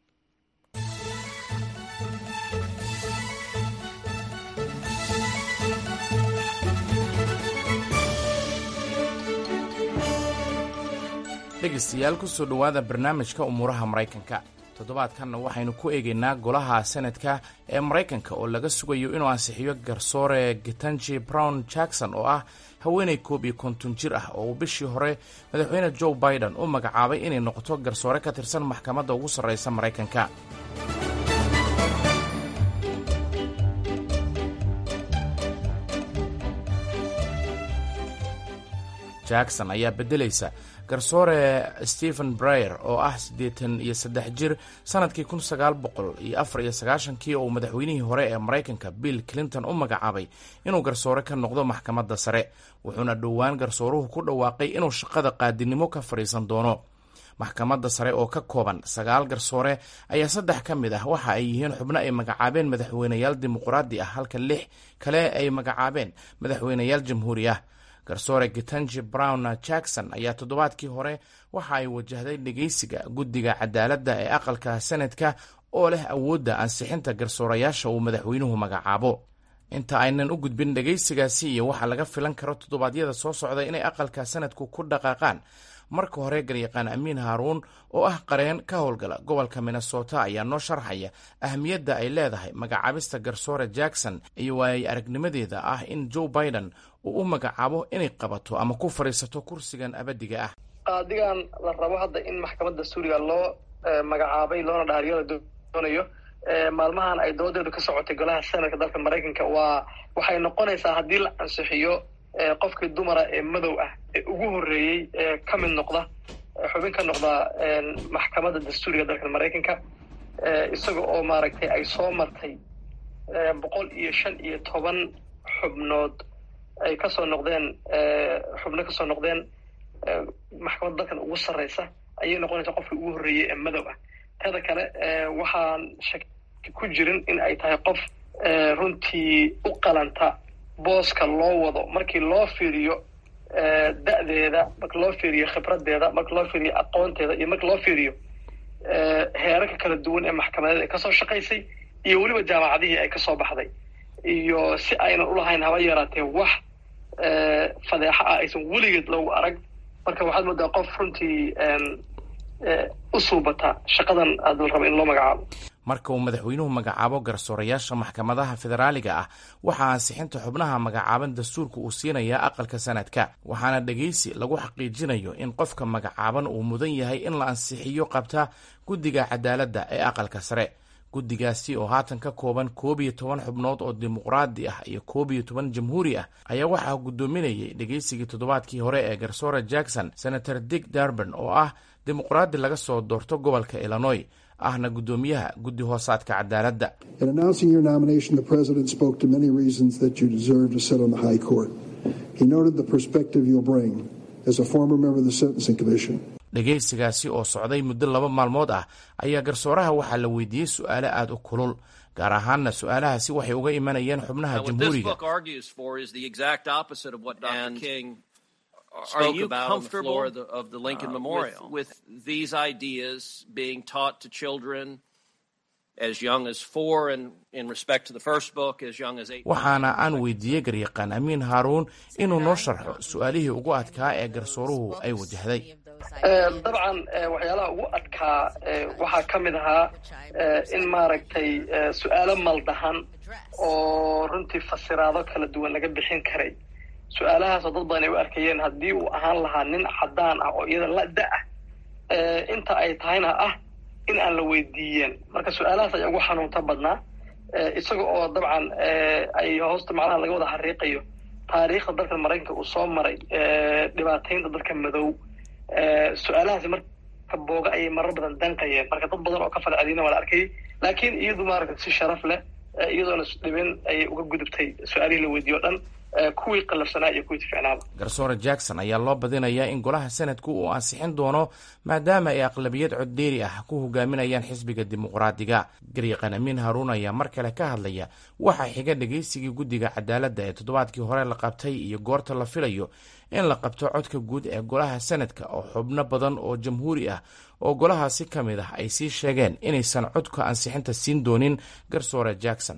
S17: dhegaystayaal kusoo dhowaada barnaamijka umuuraha maraykanka toddobaadkanna waxaynu ku eegaynaa golaha senadka ee maraykanka oo laga sugayo inuu ansixiyo garsoore getanji brown jackson oo ah haweenay koob iyo konton jir ah oo uu bishii hore madaxweyne joe biden u magacaabay inay noqoto garsoore ka tirsan maxkamadda ugu sarreysa maraykanka jackson ayaa beddelaysa garsoore stephen breyer oo ah siddeetan iyo saddex jir sannadkii kun sagaal boqol iyo afar iyo sagaashankii oo uu madaxweynihii hore ee maraykanka bill clinton u magacaabay inuu garsoore ka noqdo maxkamadda sare wuxuuna dhowaan garsooruhu ku dhawaaqay inuu shaqada qaadinimo ka fadhiisan doono maxkamadda sare oo ka kooban sagaal garsoore ayaa saddex ka mid ah waxa ay yihiin xubno ay magacaabeen madaxweyneyaal dimuqraadi ah halka lix kale ay magacaabeen madaxweyneyaal jamhuuri ah garsoore getanji brown jackson ayaa toddobaadkii hore waxa ay wajahday dhegeysiga guddiga cadaaladda ee aqalka senadka oo leh awoodda ansixinta garsoorayaasha uu madaxweynuhu magacaabo inta aynan u gudbin dhegeysigaasi iyo waxaa laga filan karo toddobaadyada soo socda inay aqalka sanadku ku dhaqaaqaan marka hore garyaqaan amiin haaruun oo ah qareen ka howlgala gobolka minnesota ayaa noo sharxaya ahamiyadda ay leedahay magacaabista garsoore jackson iyo waayay aragnimadeeda ah in joe biden uu u magacaabo inay qabato ama ku fadhiisato kursigan abadiga ah
S18: qaadigan la rabo hadda in maxkamadda suuriga loo magacaabay loona dhaariyo la doonayo maalmahan ay doodeedu ka socotay golaha senadka dalka maraykanka waa waxay noqonaysaa haddii la ansixiyo qofkii dumara ee madow ah ee ugu horreeyey ee ka mid noqda xubin ka noqda maxkamadda dastuuriga dalka maraykanka isaga oo maaragtay ay soo martay boqol iyo shan iyo toban xubnood ay kasoo noqdeen xubno kasoo noqdeen maxkamadda dalkan ugu sarreysa ayay noqonaysaa qofkii ugu horreeyey ee madow ah teeda kale waxaan shaki ku jirin in ay tahay qof runtii u qalanta booska loo wado markii loo fiiriyo da'deeda marka loo fiiriyo khibradeeda marka loo fiiriyo aqoonteeda iyo marka loo fiiriyo heerarka kala duwan ee maxkamadeed ay kasoo shaqaysay iyo weliba jaamacadihii ay kasoo baxday iyo si aynan ulahayn haba yaraatee wax fadeexa ah aysan weligeed loogu arag marka waxaad moodaa qof runtii u suubata shaqadan aad raba in loo magacaabo
S17: marka uu madaxweynuhu magacaabo garsoorayaasha maxkamadaha federaaliga ah waxaa ansixinta xubnaha magacaaban dastuurka uu siinayaa aqalka sanadka waxaana dhegaysi lagu xaqiijinayo in qofka magacaaban uu mudan yahay in la ansixiyo qabta guddiga cadaaladda ee aqalka sare guddigaasi oo haatan ka kooban koob iyo toban xubnood oo dimuqraadi ah iyo koob iyo toban jamhuuri ah ayaa waxaa guddoominayay dhegaysigii toddobaadkii hore ee garsoora jackson senator dick darban oo ah dimuqraadi laga soo doorto gobolka illinois ahna guddoomiyaha guddi hoosaadka cadaaladda dhegaysigaasi oo socday muddo laba maalmood ah ayaa garsooraha waxaa la weydiiyey su-aalo aada u kulul gaar ahaanna su-aalahaasi waxay uga imanayeen xubnaha jamhuuriga
S19: Are you comfortable on the floor of the Lincoln uh, Memorial with, with these ideas being taught to children as young as four and in respect to the first book as young as eight?
S17: waxaana aan weydiiyey garyaqaan amiin haaruun inuu noo sharxo su-aalihii ugu adkaa ee garsooruhu ay wajahday
S18: dabcan waxyaalaha ugu adkaa waxaa ka mid ahaa in maaragtay su-aalo maldahan oo runtii fasiraado kala duwan laga bixin karay su-aalahaasoo dad badan ay u arkayeen haddii uu ahaan lahaa nin caddaan ah oo iyada la da ah inta ay tahayna ah in aan la weydiiyeen marka su-aalahaas ayaa ugu xanuunta badnaa isaga oo dabcan ay hoosta macnaha laga wada xariiqayo taariikhda dalka maraykanka uu soo maray dhibaataynta dalka madow su-aalahaasi marka booga ayay marar badan danqayeen marka dad badan oo ka falcelina waa la arkayay laakiin iyadu maaragta si sharaf leh iyadoona dhibin ayay uga gudubtay su-aalihii la weydiiyo o dhan kuwii qalafsanaa iyo kuwii ficnaaba
S17: garsoore jackson ayaa loo badinayaa in golaha sanadku uu ansixin doono maadaama ay aqlabiyad coddeeri ah ku hogaaminayaan xisbiga dimuqraadiga garyaqan amiin haruun ayaa mar kale ka hadlaya waxaa xiga dhegaysigii guddiga cadaaladda ee toddobaadkii hore la qabtay iyo goorta la filayo in la qabto codka guud ee golaha sanadka oo xubno badan oo jamhuuri ah oo golahaasi ka mid ah ay sii sheegeen inaysan codka ansixinta siin doonin garsoore jackson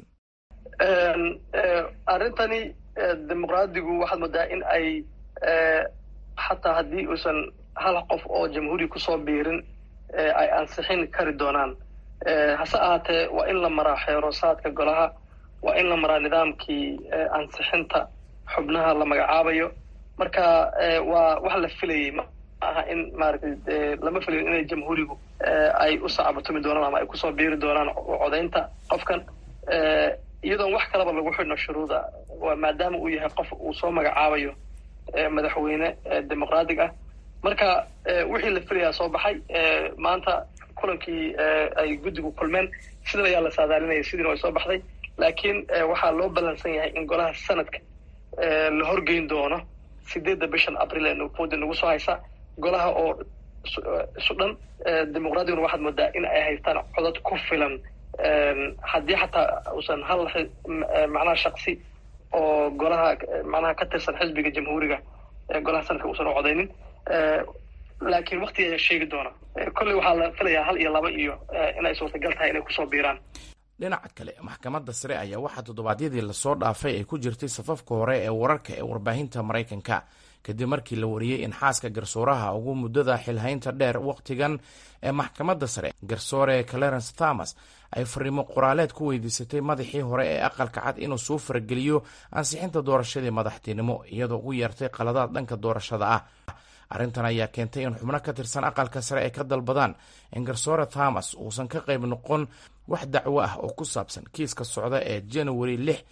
S18: arrintani dimuqraadigu waxaad moodaa in ay xataa haddii uusan hal qof oo jamhuuri kusoo biirin ay ansixin kari doonaan hase ahaatee waa in la maraa xeeroosaadka golaha waa in la maraa nidaamkii ansixinta xubnaha la magacaabayo marka waa wax la filayay ma aha in maaragtay lama filayo inay jamhuurigu ay u sacbatumi doonaan ama ay kusoo biiri doonaan codaynta qofkan iyadoon wax kalaba lagu xidhno shuruuda waa maadaama uu yahay qof uu soo magacaabayo madaxweyne dimuqraatig ah marka wixii la filayaa soo baxay maanta kulankii ay guddigu kulmeen sidan ayaa la saadaalinaya sidiina way soo baxday laakiin waxaa loo ballansan yahay in golaha sanadka la horgeyn doono sideedda bishan abril ee nuufoodi nagu soo haysa golaha oo isu dhan dimuqraadiguna waxaad moodaa in ay haystaan codad ku filan haddii xataa uusan hal macnaha shaksi oo golaha macnaha ka tirsan xisbiga jamhuuriga golaha sanadka uusan u codaynin laakiin waktiga ayaa sheegi doona kolley waxaa la filayaa hal iyo laba iyo inay suurtagal tahay inay kusoo biiraan
S17: dhinaca kale maxkamadda sare ayaa waxaa toddobaadyadii lasoo dhaafay ay ku jirtay safafka hore ee wararka ee warbaahinta maraykanka kadib markii la wariyey in xaaska garsooraha ugu muddada xilhaynta dheer wakhtigan ee maxkamadda sare garsoore clarence thomas ay fariimo qoraaleed ku weydiisatay madaxii hore ee aqalka cad inuu soo farageliyo ansixinta doorashadii madaxtinimo iyadoo ugu yeertay qaladaad dhanka doorashada ah arrintan ayaa keentay in xubno ka tirsan aqalka sare ay ka dalbadaan in garsoore thomas uusan ka qayb noqon wax dacwo ah oo ku saabsan kiiska socda ee january lix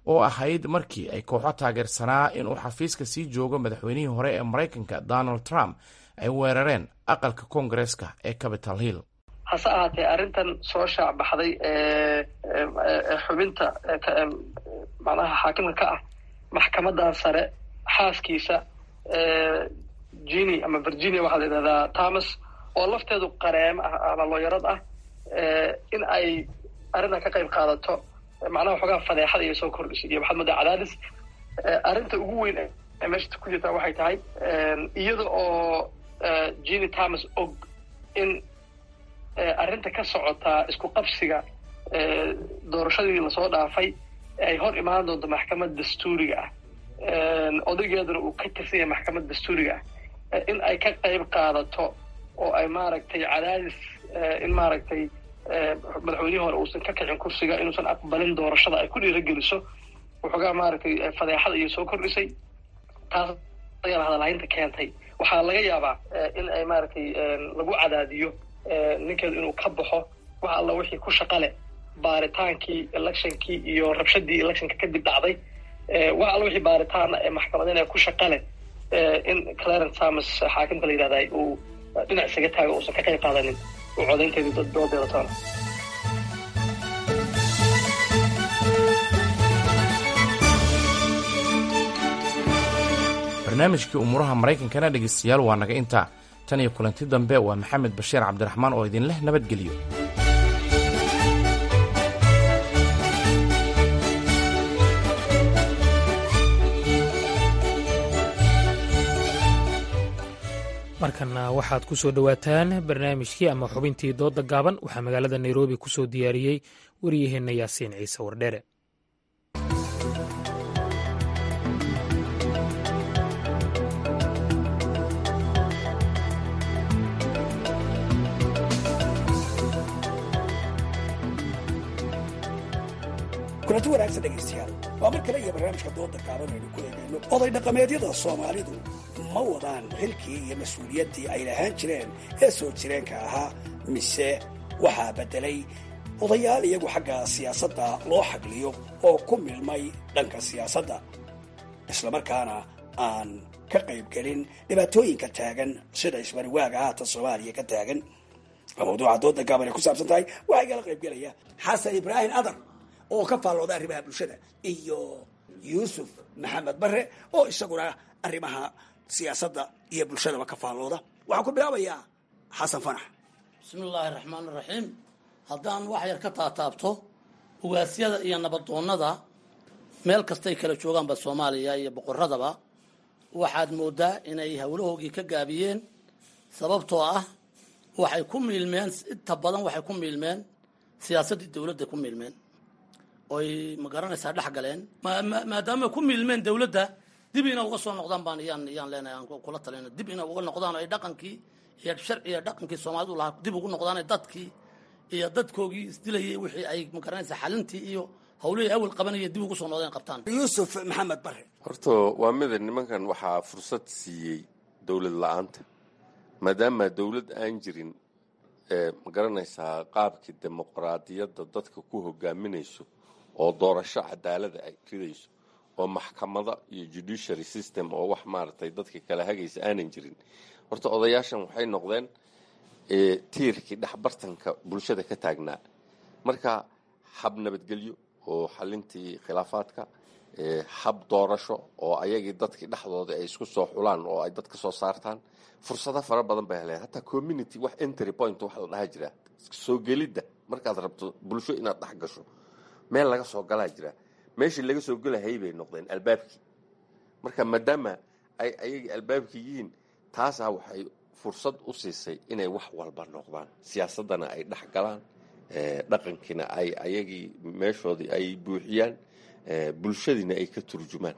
S17: oo ahayd markii ay kooxo taageersanaa inuu xafiiska sii joogo madaxweynihii hore ee maraykanka donald trump ay weerareen aqalka koongareeska ee capital hill
S18: hase ahaatee arrintan soo shaac baxday xubinta macnaha xaakimka ka ah maxkamadan sare xaaskiisa gini ama virginia waxaa la yidhahdaa thomas oo lafteedu qareemo ah ama looyarad ah in ay arrintan ka qayb qaadato macnaha waxoogaa fadeexada iyo soo kordhisay iyo waxaad moodaa cadaadis arrinta ugu weyn ee meesha ku jirtaa waxay tahay iyada oo gini thomas og in arrinta ka socotaa isku qabsiga doorashadii lasoo dhaafay ay hor imaan doonto maxkamad dastuuriga ah odaygeeduna uu ka tirsan yahay maxkamad dastuuriga ah in ay ka qayb qaadato oo ay maaragtay cadaadis in maaragtay madaxweynihii hore uusan ka kicin kursiga inuusan aqbalin doorashada ay ku dhiirageliso waxoogaa maaragtay fadeexada iyo soo kordhisay taas ayaana hadalhaynta keentay waxaa laga yaabaa in ay maaragtay lagu cadaadiyo ninkeedu inuu ka baxo wax alla wixii ku shaqa leh baaritaankii electionkii iyo rabshadii electionka kadib dhacday wax alla wixii baaritaana ee maxkamadina ku shaqa leh in clarence thomas xaakimka la yidhahda uu dhinac isaga taago uusan ka qayb qaadanin uu codaynteedii doodeeda toona
S17: barnaamijkii umuuraha maraykankana dhegaystayaal waa naga intaa tan iyo kulanti dambe waa maxamed bashiir cabdiraxmaan oo idin leh nabadgelyo
S1: markana waxaad ku soo dhowaataan barnaamijkii ama xubintii dooda gaaban waxaa magaalada nairobi ku soo diyaariyey wariyaheenna yaasiin ciise wardheere
S20: kulanti wanaagsan dhegaystayaal waa mar kale iyo barnaamijka dooda gaaban aynu ku eegayno oday dhaqameedyada soomaalidu ma wadaan xilkii iyo mas-uuliyaddii ay lahaan jireen ee soo jireenka ahaa mise waxaa beddelay odayaal iyagu xagga siyaasadda loo xagliyo oo ku milmay dhanka siyaasadda islamarkaana aan ka qaybgelin dhibaatooyinka taagan sida isbariwaaga haatan soomaaliya ka taagan waa mawduuca dooda gaaban ay ku saabsan tahay waxaa igala qaybgelaya xasan ibraahim adar oo ka faallooda arrimaha bulshada iyo yuusuf maxamed bare oo isaguna arrimaha siyaasadda iyo bulshadaba ka faallooda waxaan ku bilaabayaa xasan fanax
S21: bismi illaahi raxmaan raxiim haddaan wax yar ka taataabto ugaasyada iyo nabadoonnada meel kastay kala joogaanba soomaaliya iyo boqoradaba waxaad moodaa inay howlahoogii ka gaabiyeen sababtoo ah waxay ku miilmeen inta badan waxay ku miilmeen siyaasaddii dowladda ku miilmeen oy ma garanaysaa dhex galeen maadaama ku miilmeen dowladda dib ina uga soo noqdaan baan iyaan iyaan leenahay aan kula talina dib ina uga noqdaan oo ay dhaqankii iyo sharciga dhaqankii soomaalidu lahaa dib ugu noqdaan dadkii iyo dadkoogii isdilayay wixii ay ma garanaysaa xalintii iyo hawlihii awal qabanaya dib ugu soo noqdeen qabtaan
S20: yuusuf maxamed bare
S22: horta waa mida nimankan waxaa fursad siiyey dowlad la-aanta maadaama dowlad aan jirin ma garanaysaa qaabkii dimuqraadiyadda dadka ku hogaaminayso oo doorasho cadaalada ay ridayso oo maxkamada iyo judiciary system oo wax maaragtay dadka kala hagaysa aanan jirin horta odayaashan waxay noqdeen tiirkii dhexbartanka bulshada ka taagnaa marka hab nabadgelyo oo xalintii khilaafaadka hab doorasho oo ayagii dadkii dhexdooda ay isku soo xulaan oo ay dad ka soo saartaan fursado fara badan bay heleen hataa community wax entry point wax la dhaha jira soo gelidda markaad rabto bulsho inaad dhex gasho meel laga soo galaa jira meeshii laga soo gelahayay bay noqdeen albaabkii marka maadaama ay ayagii albaabkii yihiin taasaa waxay fursad u siisay inay wax walba noqdaan siyaasaddana ay dhex galaan dhaqankiina ay ayagii meeshoodii ay buuxiyaan bulshadiina ay ka turjumaan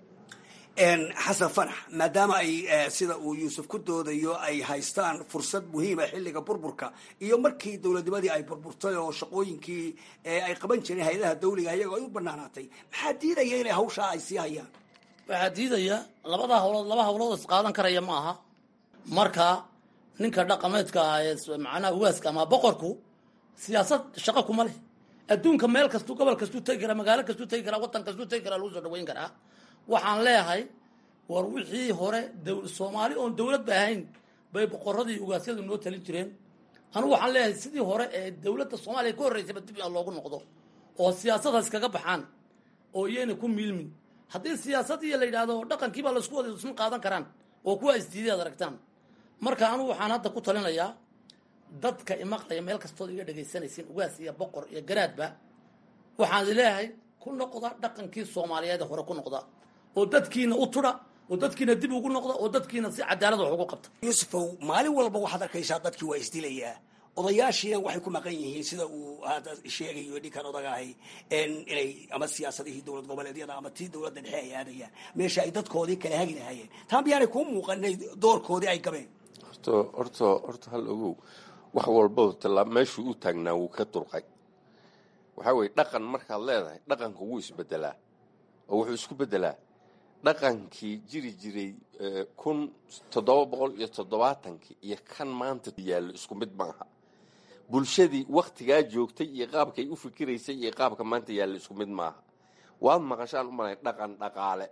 S20: xasan fanax maadaama ay sida uu yuusuf ku doodayo ay haystaan fursad muhiima xilliga burburka iyo markii dowladnimadii ay burburtay oo shaqooyinkii ay qaban jireen hay-adaha dawliga iyagoo ay u banaanaatay maxaa diidaya inay hawshaa ay sii hayaan
S21: waxaa diidaya labada hawlood laba hawlood is qaadan karaya ma aha marka ninka dhaqameedka ah ee macnaha ugaaska ama boqorku siyaasad shaqo kuma leh adduunka meel kastuu gobol kastuu tegi karaa magaalo kastuu tegi karaa waddan kastuu tegi karaa lagu soo dhaweyn karaa waxaan leeyahay war wixii hore soomaali oon dowlad ba ahayn bay boqoradii ugaasyadu noo talin jireen anugu waxaan leeyahay sidii hore ee dowladda soomaaliya ka horreysayba dib in loogu noqdo oo siyaasadaas kaga baxaan oo iyayna ku miilmin haddii siyaasadiiyo la yidhaahdo dhaqankiibaa laisku wada isma qaadan karaan oo kuwa isdiiday ad aragtaan marka anugu waxaan hadda ku talinayaa dadka imaqlaya meel kastood iga dhegaysanaysin ugaas iyo boqor iyo garaadba waxaan leeyahay ku noqda dhaqankii soomaaliyeed hore ku noqda oo dadkiina u tudha oo dadkiina dib ugu noqda oo dadkiina si cadaalad wax ugu qabta
S20: yuusufow maalin walba waxaad arkaysaa dadkii waa isdilayaa odayaashiina waxay ku maqan yihiin sida uu hadda sheegayo ninkan odagahay inay ama siyaasadihii dowlad goboleedyada ama tii dowladda dhexe ay aadayaan meesha ay dadkoodii kala hagi lahaayeen taa miyaanay kuu muuqan inay doorkoodii ay gabeen
S22: horta horta horta hal ogow wax walbaba tallaa meeshuu u taagnaa wuu ka durqay waxaa weeye dhaqan markaad leedahay dhaqanka wuu isbedelaa oo wuxuu isku bedelaa dhaqankii jiri jiray kun toddoba boqol iyo toddobaatankii iyo kan maanta yaallo isku mid maaha bulshadii waktigaa joogtay iyo qaabkay u fikiraysay iyo qaabka maanta yaallo isku mid maaha waad maqashaan u malay dhaqan dhaqaale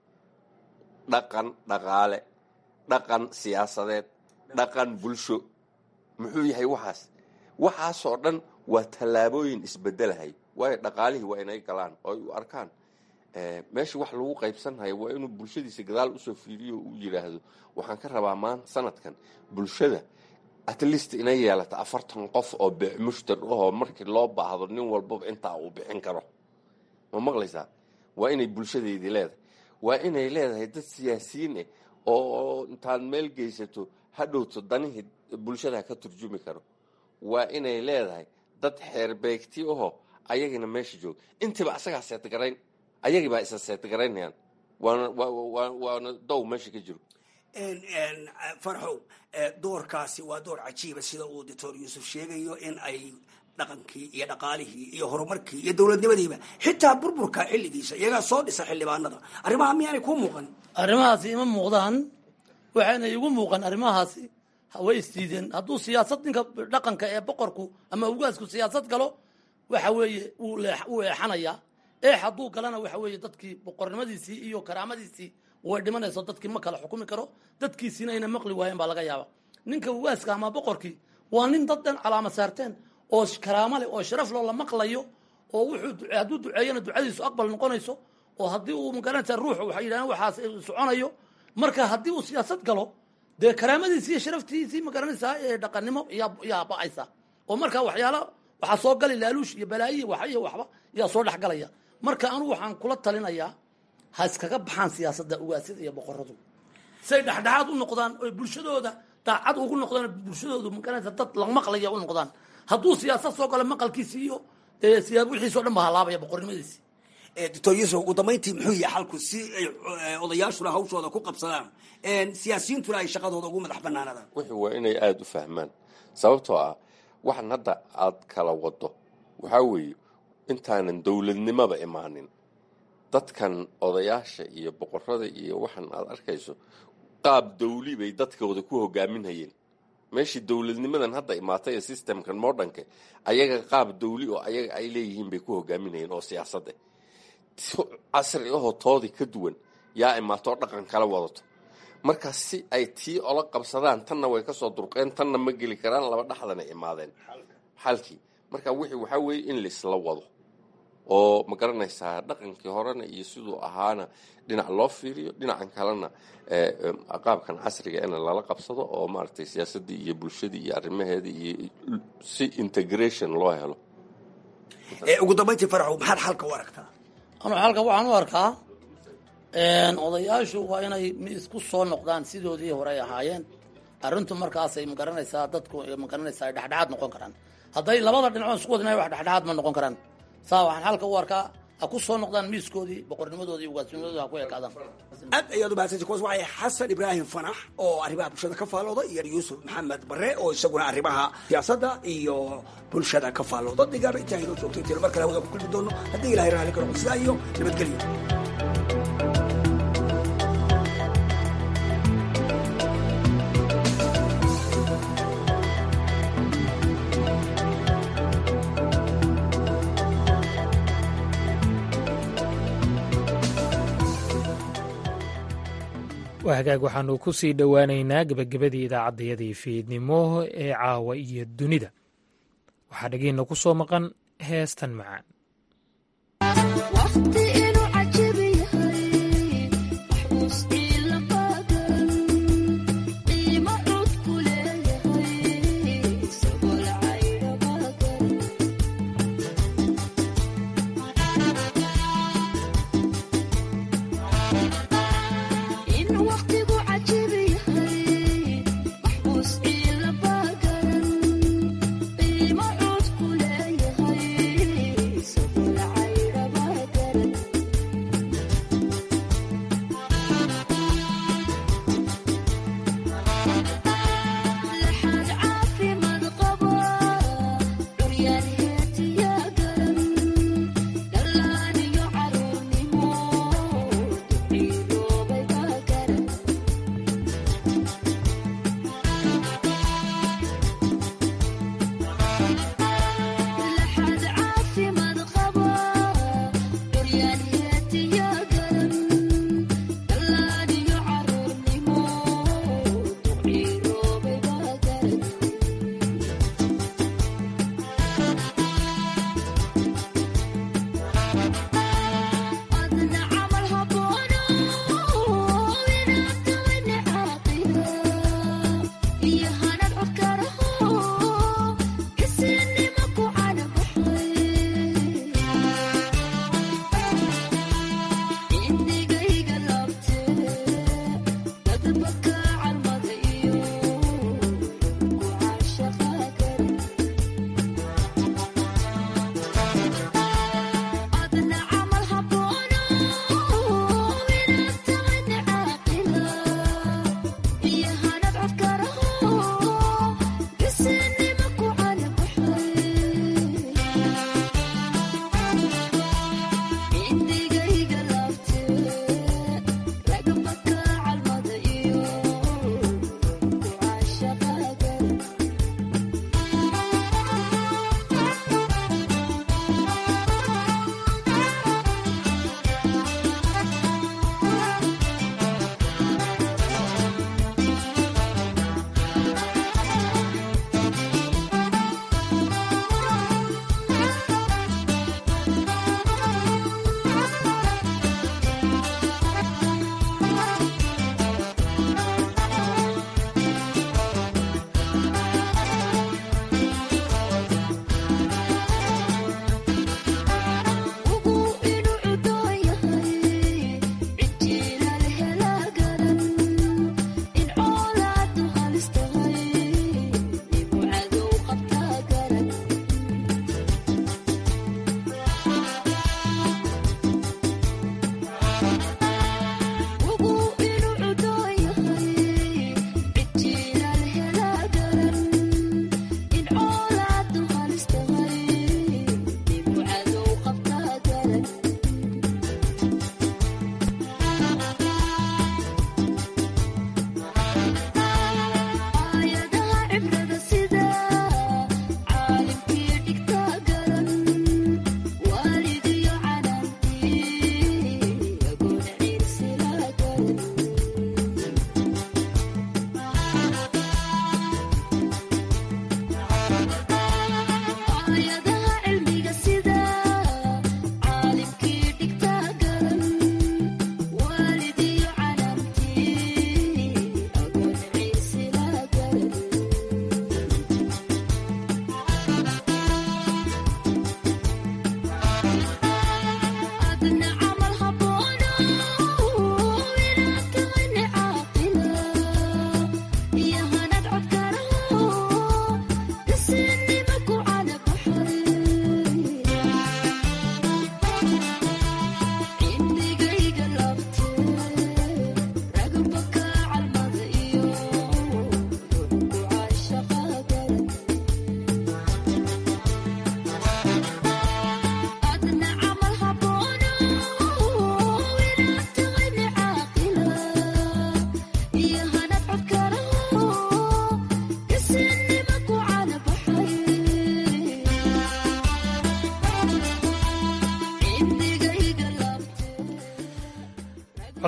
S22: dhaqan dhaqaale dhaqan siyaasadeed dhaqan bulsho muxuu yahay waxaas waxaasoo dhan waa tallaabooyin isbedelahay waayo dhaqaalihii waa inay galaan oo ay u arkaan meesha wax lagu qaybsanhayo waa inuu bulshadiisa gadaal usoo fiiriyo uu yidhaahdo waxaan ka rabaa maanta sanadkan bulshada at least inay yeelata afartan qof oo mushtar ahoo markii loo baahdo nin walbaba intaa uu bixin karo ma maqlaysaa waa inay bulshadeedii leedahay waa inay leedahay dad siyaasiyiin ah oo intaad meel geysato hadhowto danihii bulshada ka turjumi karo waa inay leedahay dad xeerbeegti ahoo ayagina meesha jooga intiiba asagaa seetgarayn ayagii baa isa seetgaraynayaan waana waana dow meesha ka jiro
S20: farxow doorkaasi waa door cajiiba sida uu doctor yuusuf sheegayo in ay dhaqankii iyo dhaqaalihii iyo horumarkii iyo dowladnimadiiba xitaa burburka xilligiisa iyagaa soo dhisa xildhibaanada arrimaha miyaanay kuu muuqan
S21: arrimahaasi ima muuqdaan waxayna igu muuqan arrimahaasi way isdiideen hadduu siyaasad ninka dhaqanka ee boqorku ama ugaasku siyaasad galo waxa weeye wuu eexanayaa eex hadduu galana waxa weeye dadkii boqornimadiisii iyo karaamadiisii way dhimanayso dadkii ma kala xukumi karo dadkiisiina ayna maqli waayeen baa laga yaaba ninka ugaaska ama boqorkii waa nin dad dhan calaama saarteen oo karaamo leh oo sharaf loo la maqlayo oo wuxuu hadduu duceeyana ducadiisu aqbal noqonayso oo haddii uu magaranaysa ruuxu waxay yidhahdeen waxaas soconayo marka haddii uu siyaasad galo dee karaamadiisii iyo sharaftiisii magaranaysaa ee dhaqannimo yaa yaa ba'aysa oo marka waxyaala waxaa soo gali laaluush iyo balaayiya wax iyo waxba yaa soo dhex galaya marka anigu waxaan kula talinayaa ha iskaga baxaan siyaasadda ugaasyada iyo boqoradu say dhexdhexaad u noqdaan oy bulshadooda daacad ugu noqdaan bulshadoodu magaranaysa dad la maqlaya u noqdaan hadduu siyaasad soo galo maqalkiisi iyo siyaa wixiis o dhan ba halaabaya boqornimadiisi
S20: doctor yuusuf ugu dambayntii muxuu yahay xalku si ay odayaashuna hawshooda ku qabsadaan siyaasiyiintuna ay shaqadooda ugu madax banaanadaan
S22: wuxuu waa inay aada u fahmaan sababtoo ah waxan hadda aad kala wado waxaa weeye intaanan dowladnimaba imaanin dadkan odayaasha iyo boqorada iyo waxan aad arkayso qaab dawli bay dadkooda ku hogaaminhayeen meeshii dowladnimadan hadda imaatay ee systemkan modernka ayaga qaab dawli oo ayaga ay leeyihiin bay ku hogaaminayeen oo siyaasadda casri ahoo toodii ka duwan yaa imaatoo dhaqan kala wadato marka si ay tii ola qabsadaan tanna way kasoo durqeen tanna ma geli karaan laba dhaxdana imaadeen xalkii marka wixii waxaa weeye in laisla wado oo ma garanaysaa dhaqankii horena iyo siduu ahaana dhinac loo fiiriyo dhinacan kalena qaabkan casriga in lala qabsado oo maaragtay siyaasaddii iyo bulshadii iyo arrimaheedii iyo si integration loo helo
S20: ugu dambayntii faraxow maxaad xalka u aragtaa
S21: anu xalka waxaan u arkaa odayaashu waa inay isku soo noqdaan sidoodii hore ay ahaayeen arrintu markaasay magaranaysaa dadku magaranaysaa ay dhexdhexaad noqon karaan hadday labada dhinacood isku wadin wax dhexdhexaad ma noqon karaan saa waxaan xalka u arkaa ha ku soo noqdaan miiskoodii boqornimadoodii ugaasnimadooda ha ku ekaadaan
S20: aad ayaad u mahadsanti kuwaas waxay xasan ibraahim fanax oo arrimaha bulshada ka faallooda iyo yuusuf maxamed bare oo isaguna arrimaha siyaasadda iyo bulshada ka faallooda digaaba intaa inoo joogto intiina mar kale hawada ku kulmi doono haddii ilahay raali karo sidaa iyo nabadgelyo
S1: waa hagaag waxaanu ku sii dhowaaneynaa gebagabadii idaacaddayadii fiidnimo ee caawa iyo dunida waxaa dhagiina ku soo maqan heestan macaan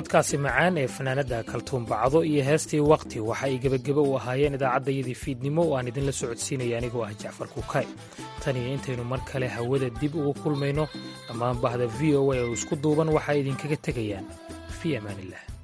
S1: codkaasi macaan ee fanaanadda kaltuun bacdo iyo heestii waqti waxa ay gebageba u ahaayeen idaacaddayadii fiidnimo oo aan idinla socodsiinaya anigoo ah jacfar kuukay tan iyo intaynu mar kale hawada dib ugu kulmayno dhammaan bahda v o a oo isku duuban waxaa idinkaga tegayaan fii amaaniillah